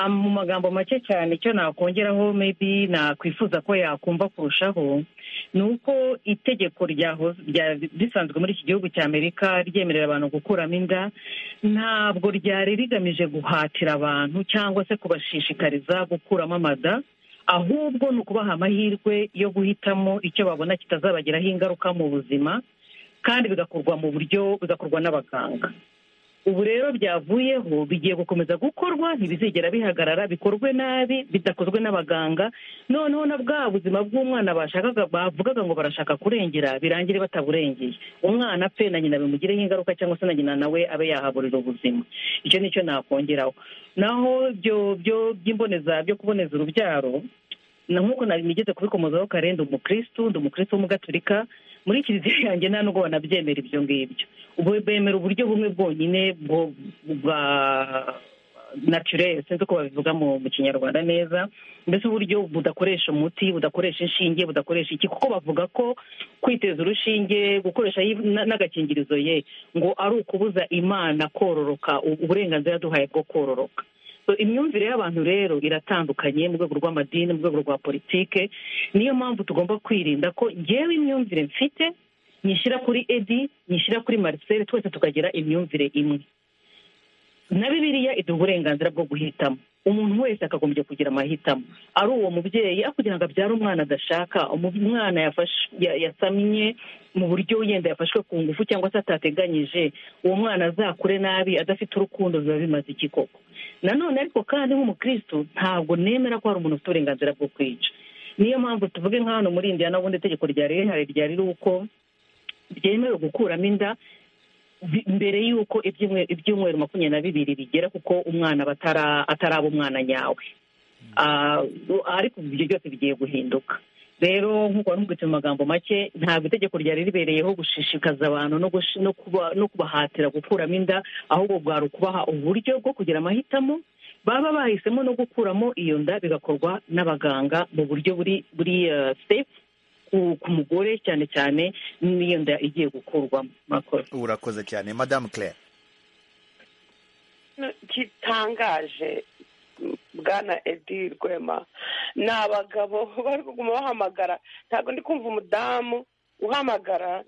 Speaker 8: mu magambo make cyane icyo nakongeraho mebi nakwifuza ko yakumva kurushaho ni uko itegeko risanzwe muri iki gihugu cya amerika ryemerera abantu gukuramo inda ntabwo ryari rigamije guhatira abantu cyangwa se kubashishikariza gukuramo amada ahubwo ni ukubaha amahirwe yo guhitamo icyo babona kitazabagiraho ingaruka mu buzima kandi bigakorwa mu buryo bigakorwa n'abaganga ubu rero byavuyeho bigiye gukomeza gukorwa ntibizigera bihagarara bikorwe nabi bidakozwe n'abaganga noneho na bwa buzima bw'umwana bashakaga bavugaga ngo barashaka kurengera birangire bataburengeye umwana apfe na nyina bimugireho ingaruka cyangwa se na nyina nawe abe yahaburira ubuzima icyo nicyo nakongeraho naho byo by'imboneza byo kuboneza urubyaro na nk'uko nigeze kubikomozaho kare ndi umukirisitu ndi umukirisitu w'umugaturika muri kiliziya yanjye nta nubwo banabyemera ibyo ngibyo ubu bemera uburyo bumwe bwonyine bwa naturere sinzi uko babivuga mu kinyarwanda neza mbese uburyo budakoresha umuti budakoresha inshinge budakoresha iki kuko bavuga ko kwiteza urushinge gukoresha n'agakingirizo ye ngo ari ukubuza imana kororoka uburenganzira duhaye bwo kororoka imyumvire y'abantu rero iratandukanye mu rwego rw'amadini mu rwego rwa politike niyo mpamvu tugomba kwirinda ko ngewe imyumvire mfite nyishyira kuri edi nyishyira kuri marisere twese tukagira imyumvire imwe na bibiriya iduha uburenganzira bwo guhitamo umuntu wese akagombye kugira amahitamo ari uwo mubyeyi aho kugira ngo abyare umwana adashaka umwana yasamye mu buryo yenda yafashwe ku ngufu cyangwa se atateganyije uwo mwana azakure nabi adafite urukundo biba bimaze iki koko nanone ariko kandi nk'umukirisitu ntabwo nemera ko hari umuntu ufite uburenganzira bwo kwica niyo mpamvu tuvuge nka hano muri indiya n'ubundi itegeko ryari rihari ryari uko byemewe gukuramo inda mbere y'uko ibyumweru makumyabiri na bibiri bigera kuko umwana ataraba umwana nyawe ariko ibyo byose bigiye guhinduka rero nk'uko wari mu magambo make ntabwo itegeko ryari ribereyeho gushishikaza abantu no kubahatira gukuramo inda ahubwo bwari ukubaha uburyo bwo kugira amahitamo baba bahisemo no gukuramo iyo nda bigakorwa n'abaganga mu buryo buri sefu ku mugore cyane cyane n'iyo nda igiye gukurwamo makoro
Speaker 1: urakoze cyane madamu claire
Speaker 7: gitangaje bwana edi rwema ni abagabo bari kuguma bahamagara ntabwo ndi kumva umudamu uhamagara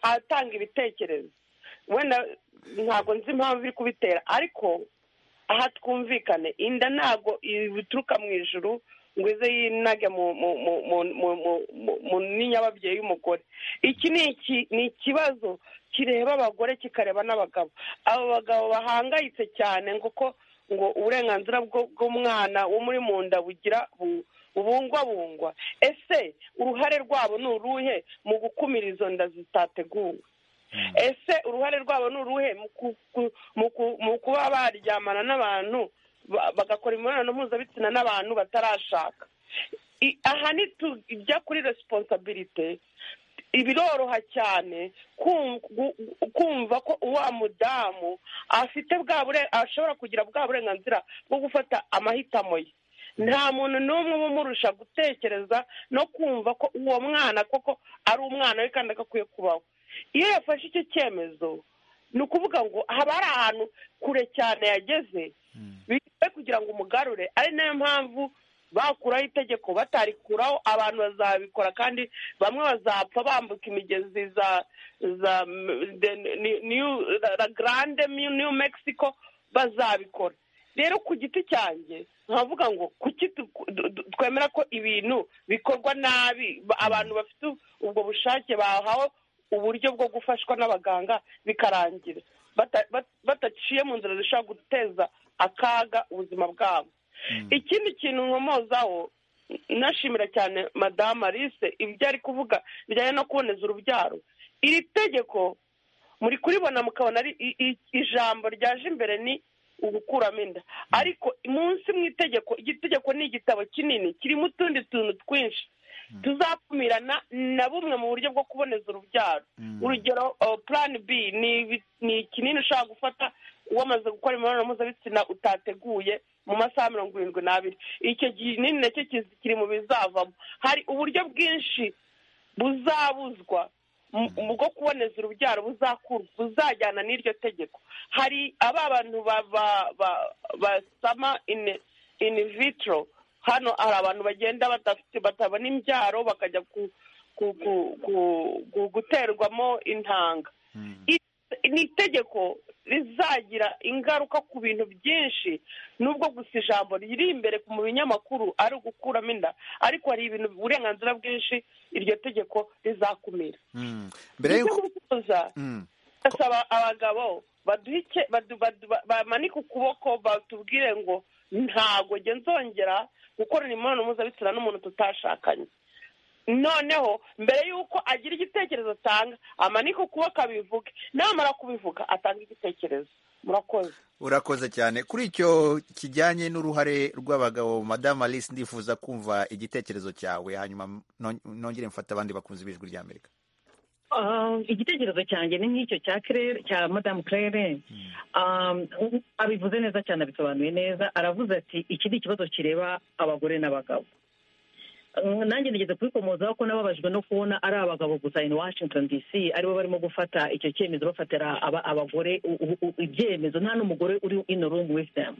Speaker 7: atanga ibitekerezo wenda ntabwo nzi impamvu iri kubitera ariko aha twumvikane inda ntabwo bituruka mu ijuru ngo ize yinage mu nini y'ababyeyi y'umugore iki ni ikibazo kireba abagore kikareba n'abagabo abo bagabo bahangayitse cyane ngo ko ngo uburenganzira bw'umwana wo muri mu nda bugira bubungwabungwa ese uruhare rwabo ni uruhe mu gukumira izo nda zitateguwe ese uruhare rwabo ni uruhe mu kuba baryamana n'abantu bagakora imibonano mpuzabitsina n'abantu batarashaka aha ntitujya kuri resiponsabirite biroroha cyane kumva ko uwa mudamu afite bwa ashobora kugira bwa burenganzira bwo gufata amahitamo ye nta muntu n'umwe umurusha gutekereza no kumva ko uwo mwana koko ari umwana we kandi agakwiye kubaho iyo yafashe icyo cyemezo ni ukuvuga ngo haba hari ahantu kure cyane yageze bigiye kugira ngo umugarure ari nayo mpamvu bakuraho itegeko batarikuraho abantu bazabikora kandi bamwe bazapfa bambuka imigezi za za la garande new mexico bazabikora rero ku giti cyanjye nkavuga ngo kuki twemera ko ibintu bikorwa nabi abantu bafite ubwo bushake bahawe uburyo bwo gufashwa n'abaganga bikarangira bataciye mu nzira zishobora guteza akaga ubuzima bwabo ikindi kintu nkomozaho nashimira cyane madamu alice ibyo ari kuvuga bijyanye no kuboneza urubyaro iri tegeko muri kuribona mukabona ari ijambo ryaje imbere ni ugukuramo inda ariko munsi mu itegeko igitegeko ni igitabo kinini kirimo utundi tuntu twinshi tuzapfumirana na bumwe mu buryo bwo kuboneza urubyaro urugero plan b ni ikinini ushobora gufata wamaze gukora imibonano mpuzabitsina utateguye mu masaha mirongo irindwi n'abiri icyo kinini nacyo kiri mu bizavamo hari uburyo bwinshi buzabuzwa bwo kuboneza urubyaro buzajyana n'iryo tegeko hari aba bantu basama ini vitro hano hari abantu bagenda batabona imbyaro bakajya guterwamo intanga ni itegeko rizagira ingaruka ku bintu byinshi nubwo gusa ijambo riri imbere mu binyamakuru ari ugukuramo inda ariko hari ibintu uburenganzira bwinshi iryo tegeko rizakumira mbere yo gusoza ndasaba abagabo baduhe bamanike ukuboko batubwire ngo ntabwo nzongera gukorana imibonano mpuzabitsina n'umuntu tutashakanye noneho mbere y'uko agira igitekerezo atanga amanike ukuboko abivuge namara kubivuga atanga igitekerezo murakoze
Speaker 1: urakoze cyane kuri icyo kijyanye n'uruhare rw'abagabo madamu alice ndifuza kumva igitekerezo cyawe hanyuma nongere mfate abandi bakunzi b'ijwi rya amerika
Speaker 8: igitekerezo cyanjye ni nk'icyo cya kirere cya madamu kirere abivuze neza cyane abisobanuye neza aravuze ati iki ni ikibazo kireba abagore n'abagabo nanjye nigeze kubikomozaho ko nababajwe no kubona ari abagabo gusa in washington dc aribo barimo gufata icyo cyemezo bafatira abagore ibyemezo nta n'umugore uri in room with them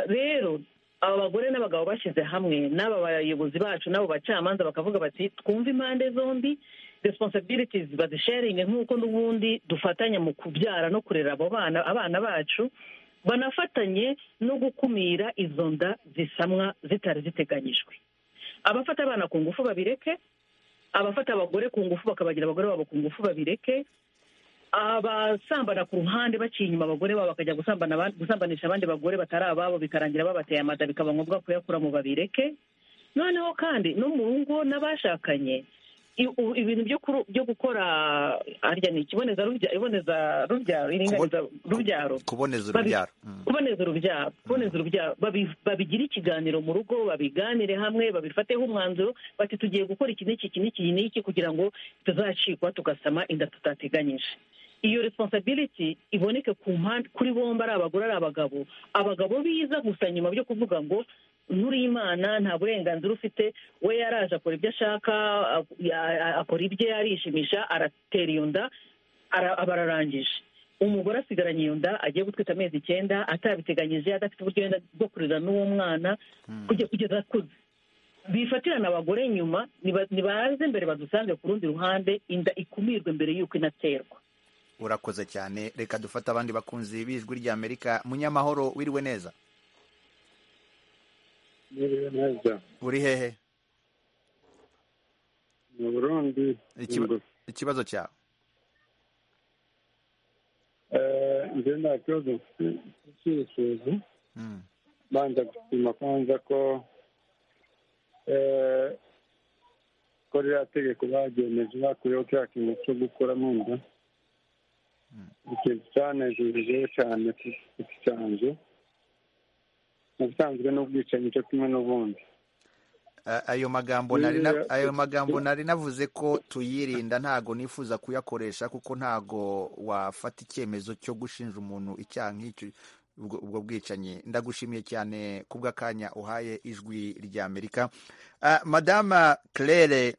Speaker 8: rero abagore n'abagabo bashyize hamwe n'aba bayobozi bacu n'abo bacamanza bakavuga bati twumve impande zombi responsibilities bazisharinge nk'uko n'ubundi dufatanya mu kubyara no kurera abo bana abana bacu banafatanye no gukumira izo nda zisamwa zitari ziteganyijwe abafata abana ku ngufu babireke abafata abagore ku ngufu bakabagira abagore babo ku ngufu babireke abasambana ku ruhande baciye inyuma abagore babo bakajya gusambanisha abandi bagore batari ababo bikarangira babateye amada bikaba ngombwa kuyakura mu babireke noneho kandi no mu rugo n'abashakanye ibintu byo gukora harya ni ikiboneza rubyaro iringaniza rubyaro
Speaker 1: kuboneza urubyaro
Speaker 8: kuboneza urubyaro kuboneza urubyaro babigira ikiganiro mu rugo babiganire hamwe babifateho umwanzuro bati tugiye gukora iki n'iki iki n'iki n'iki kugira ngo tuzacikwa tugasama inda tutateganyije iyo responsability iboneke ku mpande kuri bombi ari abagore ari abagabo abagabo biza gusa nyuma byo kuvuga ngo imana nta burenganzira ufite we yaraje akora ibyo ashaka akora ibye arishimisha aratera iyo nda aba ararangije umugore asigaranye iyo nda agiye gutwita amezi icyenda atabiteganyije adafite uburyo yenda bwo kurera n'uwo mwana kugeza akuze bifatirana abagore nyuma nibaze mbere badusange ku rundi ruhande inda ikumirwe mbere y'uko inaterwa
Speaker 1: urakoze cyane reka dufate abandi bakunzi b'ijwi ry'amerika munyamahoro wiriwe neza
Speaker 12: wiriwe neza
Speaker 1: uri hehe
Speaker 12: mu burundi
Speaker 1: ikibazo cyawe
Speaker 12: njye nta kibazo cy'ibisubizo banza gusima kwanza ko ko ririya tegeko bageneje bakuriyeho kiriya kintu cyo gukuramo inda ikintu cyanejeje cyane cyanjye ubusanzwe n'ubwicanyi cyo kimwe n'ubundi
Speaker 1: ayo magambo ayo magambo nari navuze ko tuyirinda ntago nifuza kuyakoresha kuko ntago wafata icyemezo cyo gushinja umuntu icyaha nk'icyo ubwo bwicanyi ndagushimiye cyane kubw'akanya uhaye ijwi ry'amerika madama claire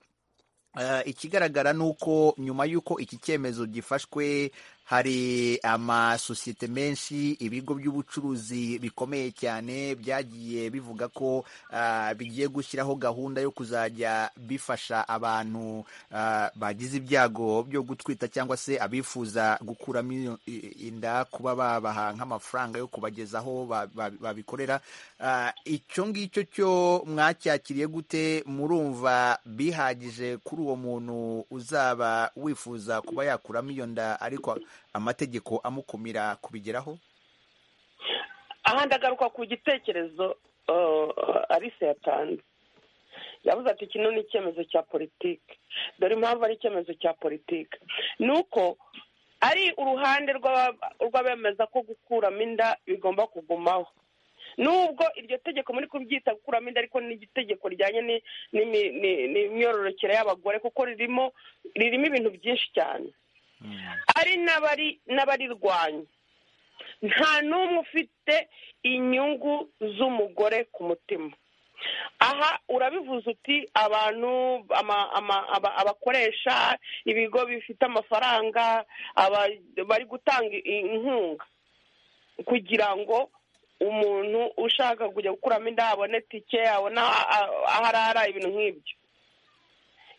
Speaker 1: ikigaragara ni uko nyuma y'uko iki cyemezo gifashwe hari amasosiyete menshi ibigo by'ubucuruzi bikomeye cyane byagiye bivuga ko ah, bigiye gushyiraho gahunda yo kuzajya bifasha abantu ah, bagize ibyago byo gutwita cyangwa se abifuza gukuramo iyo- i- inda kuba babaha nk'amafaranga yo kubagezaho ba- ba- babikorera Ah, icyo ngicyo cyo mwacyakiriye gute murumva bihagije kuri uwo muntu uzaba wifuza kuba yakuramo iyo nda ariko amategeko amukumira kubigeraho
Speaker 7: aha ndagaruka ku gitekerezo uh, alice yatanze yavuze ati kino ni icyemezo cya politiki dore impamvu ari icyemezo cya politiki ni uko ari uruhande rw'aba- rw'abemeza ko gukuramo inda bigomba kugumaho nubwo iryo tegeko muri kuryita gukuramo inda ariko ni itegeko rijyanye ni- n'imi- ni- n'imyororokere y'abagore kuko ririmo ririmo ibintu byinshi cyane ari n'abari n'abarirwanya nta n'umwe ufite inyungu z'umugore ku mutima aha urabivuze uti abantu ama- ama- aba- abakoresha ibigo bifite amafaranga aba- bari gutanga i- inkunga kugira ngo umuntu ushaka kujya gukuramo inda abone tike abone a- a- aho arara ibintu nk'ibyo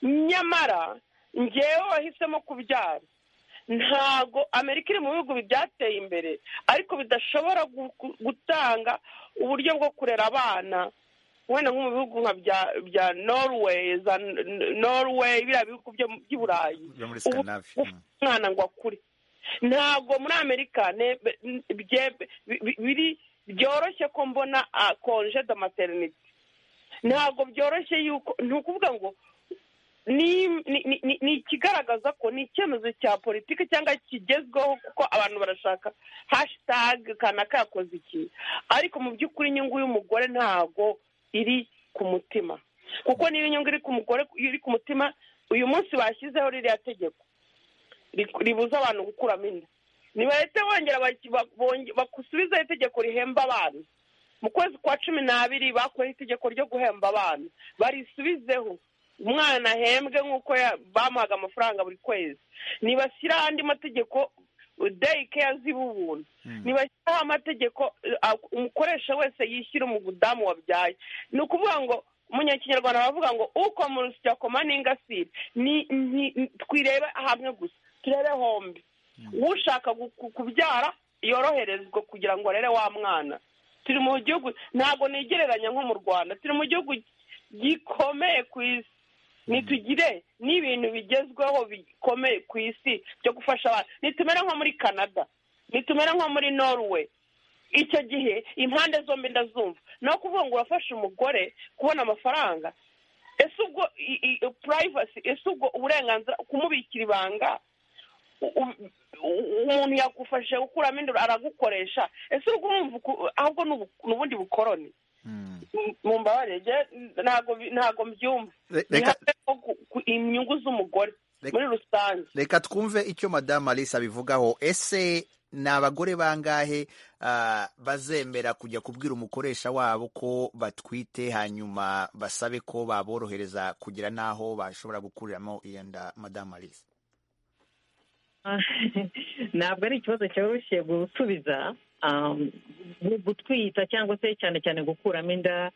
Speaker 7: nyamara njyewe wahisemo kubyara ntago amerika iri mu bihugu byateye imbere ariko bidashobora gu- gu- gutanga uburyo bwo kurera abana wenda nko mu bihugu nka bya- bya norway za N- norway biriya bihugu byo- by'i burayi
Speaker 1: byo muri
Speaker 7: Ubu-
Speaker 1: Scandinavia.
Speaker 7: ubu- umwana ngo akure ntabwo muri amerika ne- be- bye- bi- bi- biri byoroshye ko mbona konje de materinite ntabwo byoroshye yuko ni ukuvuga ngo ni ni- ni- ni- ni ikigaragaza ko ni icyemezo cya politiki cyangwa kigezweho kuko abantu barashaka hashitage kanaka yakoze iki ariko mu by'ukuri inyungu y'umugore ntago iri ku mutima kuko niyo inyungu iri ku mugore iri ku mutima uyu munsi bashyizeho ririya tegeko ri- ribuza abantu gukuramo inda ntibahite bongera baki- ba- bonge- bakusubizeho itegeko rihemba abana mu kwezi kwa cumi n'abiri bakuyeho itegeko ryo guhemba abana barisubizeho umwana ahembwe nk'uko ya- bamuhaga amafaranga buri kwezi ntibashyiraho andi mategeko dayikeya z'ibubuntu ntibashyiraho amategeko eh, ak- umukoresha wese yishyura umudamu wabyaye ni ukuvuga ngo mu kinyarwanda bavuga ngo uko mu rusya koma n'ingasire ni- ni- ni- twirebe hamwe gusa turebe hombi ushaka gu- ku- kubyara yoroherezwa kugira ngo arere wa mwana turi mu gihugu ntabwo nigereranya nko mu rwanda turi mu gihugu gikomeye ku isi nitugire n'ibintu bigezweho bikomeye ku isi byo gufasha abantu nitumere nko muri canada nitumere nko muri norway icyo gihe impande zombi ndazumva ni no kuvuga ngo urafasha umugore kubona amafaranga ese ubwo i- i- privacy ese ubwo uburenganzira kumubikira ibanga u- u- umuntu yagufashe gukuramo inda aragukoresha ese ubwo urumva uku- ahubwo ni ubu- ni ubundi bukoroni mu mbabarire njye ntago bi- ntago mbyumva
Speaker 1: Re-
Speaker 7: ni
Speaker 1: reka-
Speaker 7: habeho ku- ku- inyungu z'umugore muri rusange
Speaker 1: reka twumve icyo madamu alisa abivugaho ese ni abagore bangahe ah, bazemera kujya kubwira umukoresha wabo ko batwite hanyuma basabe ko baborohereza kugira n'aho bashobora gukuriramo iyo nda madamu alisa
Speaker 8: ntabwo ari ikibazo cyoroshye gusubiza um, gu- gutwita cyangwa se cyane cyane gukuramo inda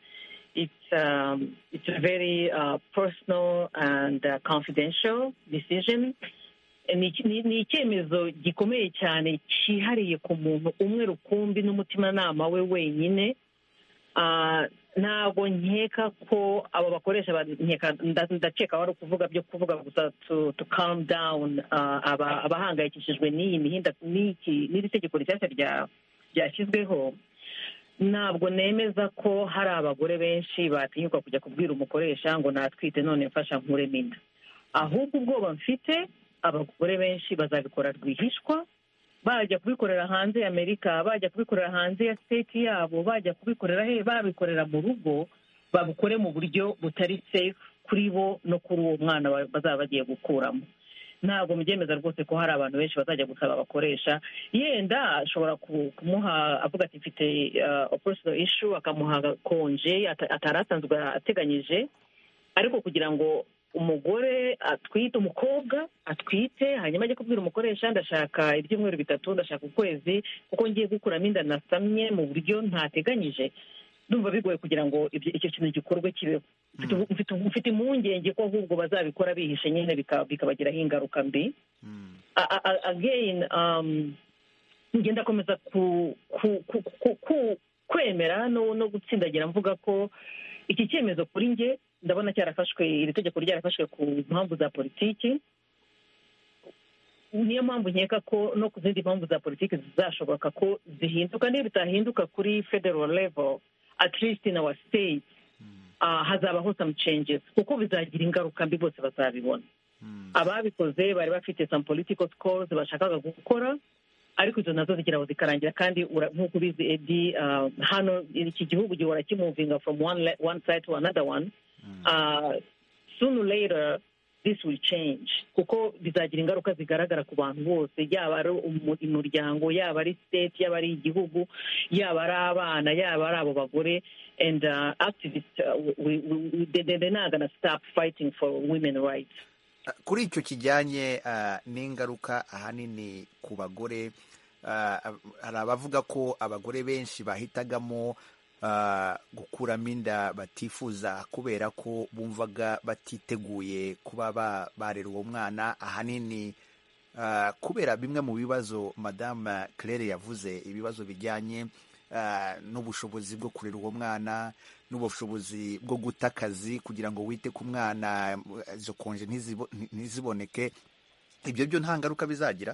Speaker 8: it's um, it's a very uh, personal and uh, confidential decision ni iki- ni- ni icyemezo gikomeye cyane cyihariye ku muntu umwe rukumbi n'umutimanama we wenyine Ah, ntabwo nkeka ko abo bakoresha ba- nkeka nda- ndakeka wari ukuvuga byo kuvuga gusa to to calm down ah, aba- abahangayikishijwe n'iyi mihinda n'iki n'iri tegeko rishyashya rya ryashyizweho ntabwo nemeza ko hari abagore benshi batinyuka kujya kubwira umukoresha ngo natwite none mfasha nkuremo inda ahubwo ubwoba mfite abagore benshi bazabikora rwihishwa bajya kubikorera hanze ya amerika bajya kubikorera hanze ya siteti yabo bajya kubikorera he babikorera mu rugo babukore mu buryo butari safe kuri bo no kuri uwo mwana ba- bazaba bagiye gukuramo ntabwo mubyemeza rwose ko hari abantu benshi bazajya gusaba abakoresha yenda ashobora ku- kumuha avuga ati mfite operation issue akamuha konje ata- atari asanzwe ateganyije ariko kugira ngo umugore atwite umukobwa atwite hanyuma ajya kubwira umukoresha ndashaka ibyumweru bitatu ndashaka ukwezi kuko ngiye gukuramo inda nasamye mu buryo ntateganyije ndumva bigoye kugira ngo ibyo- icyo kintu gikorwe kibeho Mfite ubu- mfite ubu- mfite impungenge ko ahubwo bazabikora bihishe nyine bika- bikabagiraho ingaruka mbi A- a- a- again um, njye ndakomeza ku- ku- ku- ku- ku- kwemera no no gutsindagira mvuga ko iki cyemezo kuri njye ndabona cyarafashwe iri tegeko ryarafashwe ku mpamvu za politiki niyo mpamvu nkeka ko no ku zindi mpamvu za politiki zizashoboka ko zihinduka niyo bitahinduka kuri federal level at least in our state ah, hazabaho some changes kuko bizagira ingaruka mbi bose bazabibona ababikoze bari bafite some political scores bashakaga gukora ariko izo nazo zigira aho zikarangira kandi ura- nk'uko ubizi edi ah, hano iki gihugu gihora kimuvinga from one, le- one side to another one Ah, sooner or later this will change kuko bizagira ingaruka zigaragara ku bantu bose yaba ari umu- umuryango yaba ari state yaba ari igihugu yaba ari abana yaba ari abo bagore and uh, activists uh, we, we, we, they, they- they're not gonna stop fighting for women rights
Speaker 1: kuri icyo kijyanye ah, n'ingaruka ahanini ku bagore ah, hari abavuga ko abagore benshi bahitagamo ah, gukuramo inda batifuza kubera ko bumvaga batiteguye kuba ba- barera uwo mwana ahanini ah, kubera bimwe mu bibazo madamu claire yavuze ibibazo bijyanye ah, n'ubushobozi bwo kurera uwo mwana n'ubushobozi bwo guta akazi kugira ngo wite ku mwana eh, izo konje ntizibo- nti- ntiziboneke ibyo byo nta ngaruka bizagira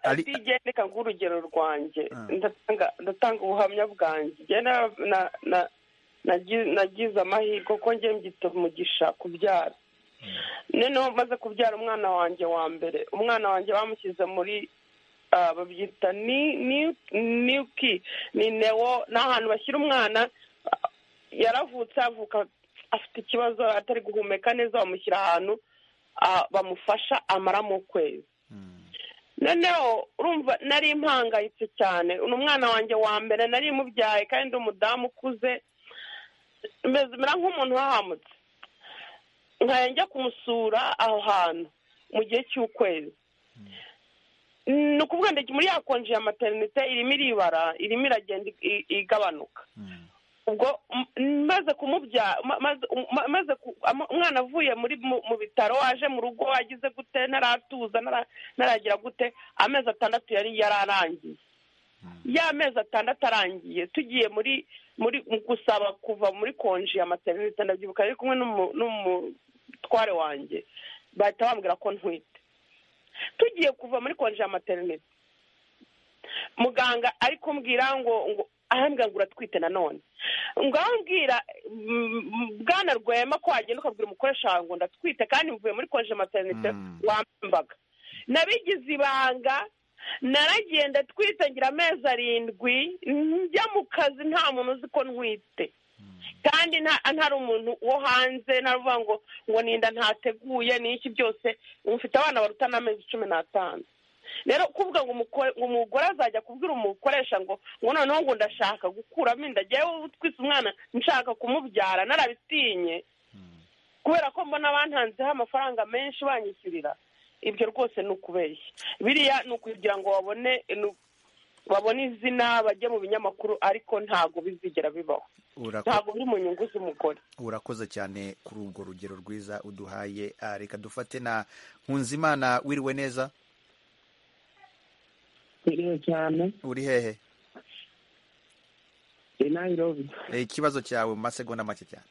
Speaker 1: Ari-
Speaker 7: DJ reka nguhe urugero rwanjye Ndatanga- ndatanga ubuhamya bwanjye Njye na- na- na- nagi- nagize amahirwe ko njye mbyita umugisha kubyara noneho maze kubyara umwana wanjye wa mbere umwana wanjye bamushyize muri ah, babyita ni ni- niuki ni newo ni ahantu bashyira umwana ah, yaravutse avuka afite ikibazo atari guhumeka neza bamushyira ahantu ah, bamufasha amaramo ukwezi noneho urumva nari mpangayitse cyane ni umwana wanjye wa mbere nari mubyaye kandi ndi umudamu ukuze meze- mera nk'umuntu uhahamutse nkajya njya kumusura aho hantu mu gihe cy'ukwezi ni ukuvuga ndetse muri ya konji ya materinite irimo iribara irimo iragenda i- igabanuka ubwo m- maze kumubya ma- maze ma- maze ku- ama- umwana avuye muri mu- mu bitaro aje mu rugo agize gute ntaratuza ntara- ntaragira gute amezi atandatu yari yararangiye ya mezi atandatu arangiye tugiye muri muri mu gusaba kuva muri konji ya materinite ndabyibuka ari kumwe n'umu- n'umutware wanjye bahita bambwira ko ntwite tugiye kuva muri konji ya materinite muganga ari kumbwira ngo ngo ahambwira ngo uratwite nanone ngaho mbwira mm, bwana rwema ko wagenda ukabwira umukoresha wawe ngo ndatwite kandi mvuye muri konje materinite wambaga nabigize ibanga naragenda twite ngira amezi arindwi njya mu kazi nta muntu uzi ko ntwite kandi nta- ntari umuntu wo hanze ntaruvuga ngo ngo ninda ntateguye n'iki byose mfite abana baruta n'amezi cumi n'atanu rero kuvuga ngo umuko- ngo umugore azajya kubwira umukoresha ngo ngo noneho ngo ndashaka gukuramo inda njyewe utwise umwana nshaka kumubyara narabitinye kubera ko mbona bantanzeho amafaranga menshi banyishyurira ibyo rwose ni ukubeshya biriya ni ukugira ngo babone ni- babone izina bajye mu binyamakuru ariko ntabwo bizigera bibaho
Speaker 1: Urako-
Speaker 7: ntabwo biri mu nyungu z'umugore
Speaker 1: urakoze cyane kuri ubwo rugero rwiza uduhaye Ah, reka dufate na nkunzimana wiriwe neza
Speaker 11: biriwe cyane
Speaker 1: uri hehe
Speaker 11: i nayirobi
Speaker 1: Eh, ikibazo cyawe mu masegonda make cyane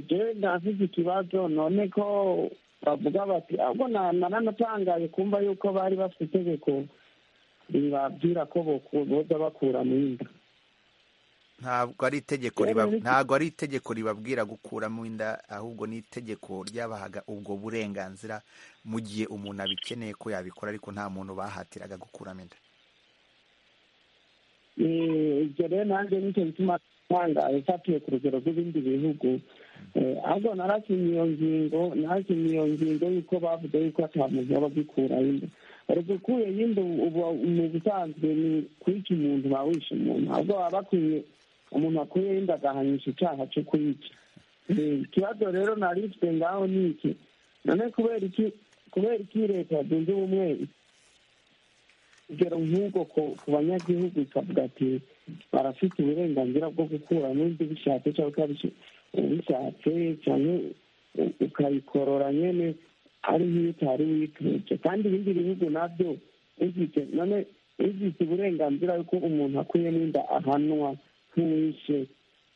Speaker 11: jewe ndafite ikibazo none ko bavuga bati ahubwo na- naranatangaye kumva yuko bari bafite itegeko ribabwira ko boku- boza bakura mu inda
Speaker 1: ntabwo ari itegeko
Speaker 11: Rero
Speaker 1: riba-
Speaker 11: ni-
Speaker 1: ntabwo ari itegeko ribabwira gukuramo inda ahubwo ni itegeko ryabahaga ubwo burenganzira mu gihe umuntu abikeneye ko yabikora ariko nta muntu bahatiraga gukuramo inda
Speaker 11: Eh, ibyo rero nanjye nicyo gituma ntangaye fatiye ku rugero rw'ibindi bihugu ahubwo narakinye iyo ngingo narakinye iyo ngingo y'uko bavuze yuko atamuzi aba agikuraho inda ariko ukuyeho inda uba mu busanzwe ni kwica umuntu uba wishe umuntu ahubwo baba bakwiye umuntu wakuyeho inda agahanisha icyaha cyo kuyica ikibazo rero nari mfite ngaho ni iki none kubera iki kubera iki leta zunze ubumwe urugero nk'ubwo ku banyagihugu ikavuga ati barafite uburenganzira bwo gukura n'undi bishatse cyangwa ubishatse cyane ukayikorora nyine ari nk'iyo utari wituje kandi ibindi bihugu nabyo bifite none bifite uburenganzira yuko umuntu akuyemo inda ahanwa nk'uwishe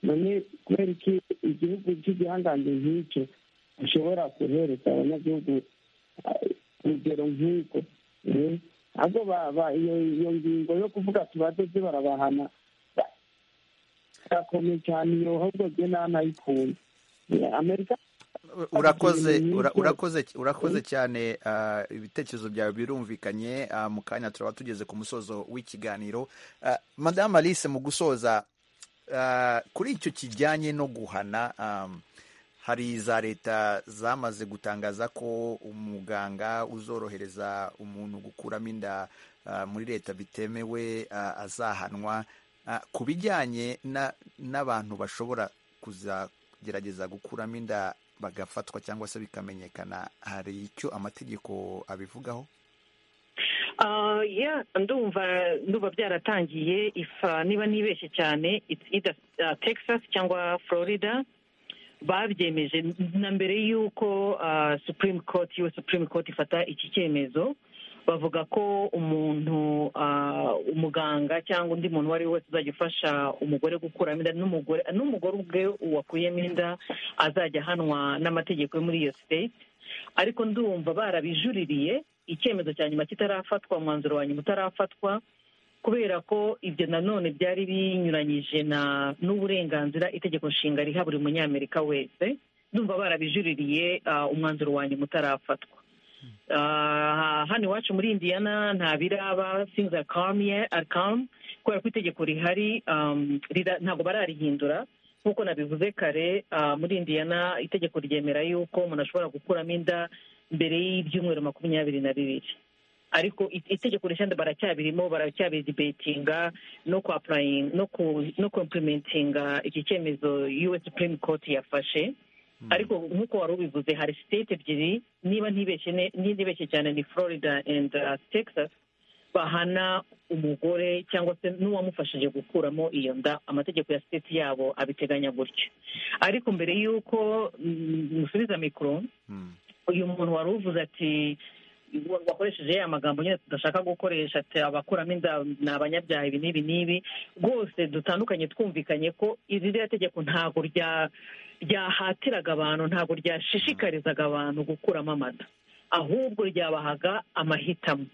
Speaker 11: none kubera iki igihugu cy'igihangange nk'icyo gishobora guhereza abanyagihugu urugero nk'uko ahubwo iyo ngingo yo kuvuga tubadoze barabahana birakomeye cyane iyo ahubwo jye nta nayikunze amerika
Speaker 1: urakoze urakoze urakoze cyane ibitekerezo byawe birumvikanye mu kanya turaba tugeze ku musozo w'ikiganiro madamu alice mu gusoza kuri icyo kijyanye no guhana hari za leta zamaze gutangaza ko umuganga uzorohereza umuntu gukuramo inda muri leta bitemewe azahanwa ku bijyanye n'abantu bashobora kuzagerageza gukuramo inda bagafatwa cyangwa se bikamenyekana hari icyo amategeko abivugaho
Speaker 8: ndumva ndumva byaratangiye ifa niba ntibeshye cyane texas cyangwa florida babyemeje na mbere y'uko supreme court iyo supreme court ifata iki cyemezo bavuga ko umuntu umuganga cyangwa undi muntu uwo ari we wese uzajya ufasha umugore gukuramo inda n'umugore ubwe wakuyemo inda azajya ahanwa n'amategeko yo muri iyo state ariko ndumva barabijuririye icyemezo cya nyuma kitarafatwa umwanzuro wa nyuma utarafatwa kubera ko ibyo nanone byari binyuranyije n'uburenganzira itegeko nshinga riha buri munyamerika wese numva barabijuririye umwanzuro wa nyuma utarafatwa hano iwacu muri indiyana nta biraba sinza kamiye arikamu kubera ko itegeko rihari ntabwo bararihindura nk'uko nabivuze kare muri indiyana itegeko ryemera yuko umuntu ashobora gukuramo inda mbere y'ibyumweru makumyabiri na bibiri ariko itegeko rishya baracyabirimo baracyabidibetinga no kuapurayinga no kompurimentinga iki cyemezo yuwe supreme court yafashe ariko nk'uko wari ubivuze hari state ebyiri niba ntibeshye cyane ni florida and texas bahana umugore cyangwa se n'uwamufashije gukuramo iyo nda amategeko ya state yabo abiteganya gutyo ariko mbere y'uko musubiza mikoro uyu muntu wari uvuze ati wakoresheje ya magambo nyine tudashaka gukoresha ati abakuramo inda ni abanyabyaha ibi n'ibi n'ibi rwose dutandukanye twumvikanye ko iri rya tegeko ntabwo ryahatiraga abantu ntabwo ryashishikarizaga abantu gukuramo amata ahubwo ryabahaga amahitamo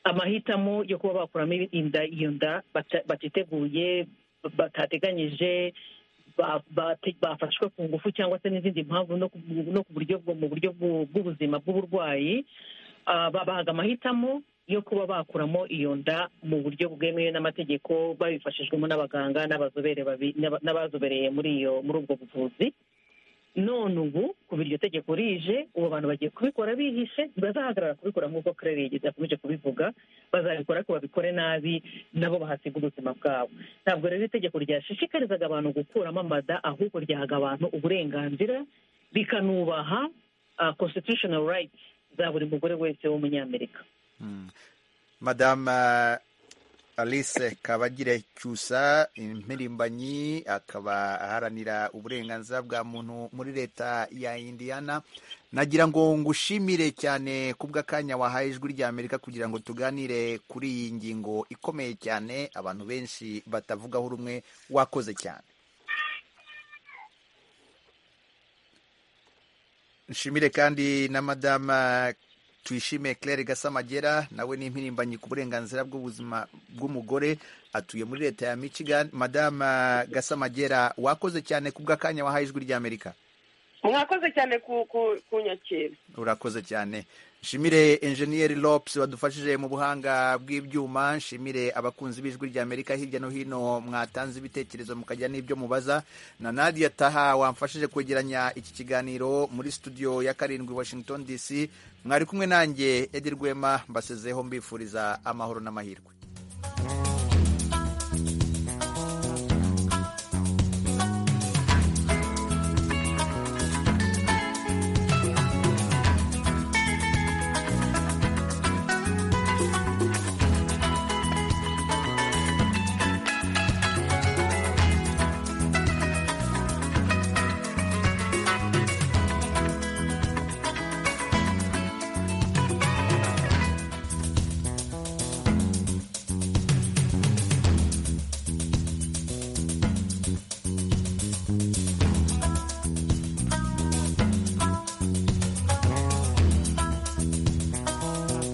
Speaker 8: amahitamo yo kuba bakuramo inda iyo nda batiteguye batateganyije bafashwe ku ngufu cyangwa se n'izindi mpamvu no ku buryo mu buryo bw'ubuzima bw'uburwayi babahaga amahitamo yo kuba bakuramo iyo nda mu buryo bwemewe n'amategeko babifashijwemo n'abaganga n'abazobereye muri iyo muri ubwo buvuzi none ubu kuba iryo tegeko rije ubu abantu bagiye kubikora bihishe ntibazahagarara kubikora nk'uko kerere yigeze akomeje kubivuga bazabikora ariko babikore nabi nabo bahasiga ubuzima bwabo ntabwo rero itegeko ryashishikarizaga abantu gukuramo amada ahubwo ryahaga abantu uburenganzira rikanubaha constitutional rights za buri mugore wese w'umunyamerika
Speaker 1: madame alice kabagire cyusa impirimbanyi akaba aharanira uburenganzira bwa muntu muri leta ya indiyana nagira ngo ngushimire cyane ku bw'akanya wahaye ijwi rya amerika kugira ngo tuganire kuri iyi ngingo ikomeye cyane abantu benshi batavugaho rumwe wakoze cyane nshimire kandi na madame tuyishime claire gasamagera nawe ni impirimbanyi ku burenganzira bw'ubuzima bw'umugore atuye muri leta ya michigan madame gasamagera wakoze cyane ku bw'akanya wahaye ijwi ry'amerika
Speaker 7: mwakoze cyane ku nyakira
Speaker 1: urakoze cyane nshimire enjeniyeri lopusi wadufashije mu buhanga bw'ibyuma nshimire abakunzi b'ijwi rya amerika hirya no hino mwatanze ibitekerezo mukagira n'ibyo mubaza na nadia taha wamfashije kwegeranya iki kiganiro muri studio ya karindwi washington dc mwari kumwe nanjye edi rwema mbasezeho mbifuriza amahoro n'amahirwe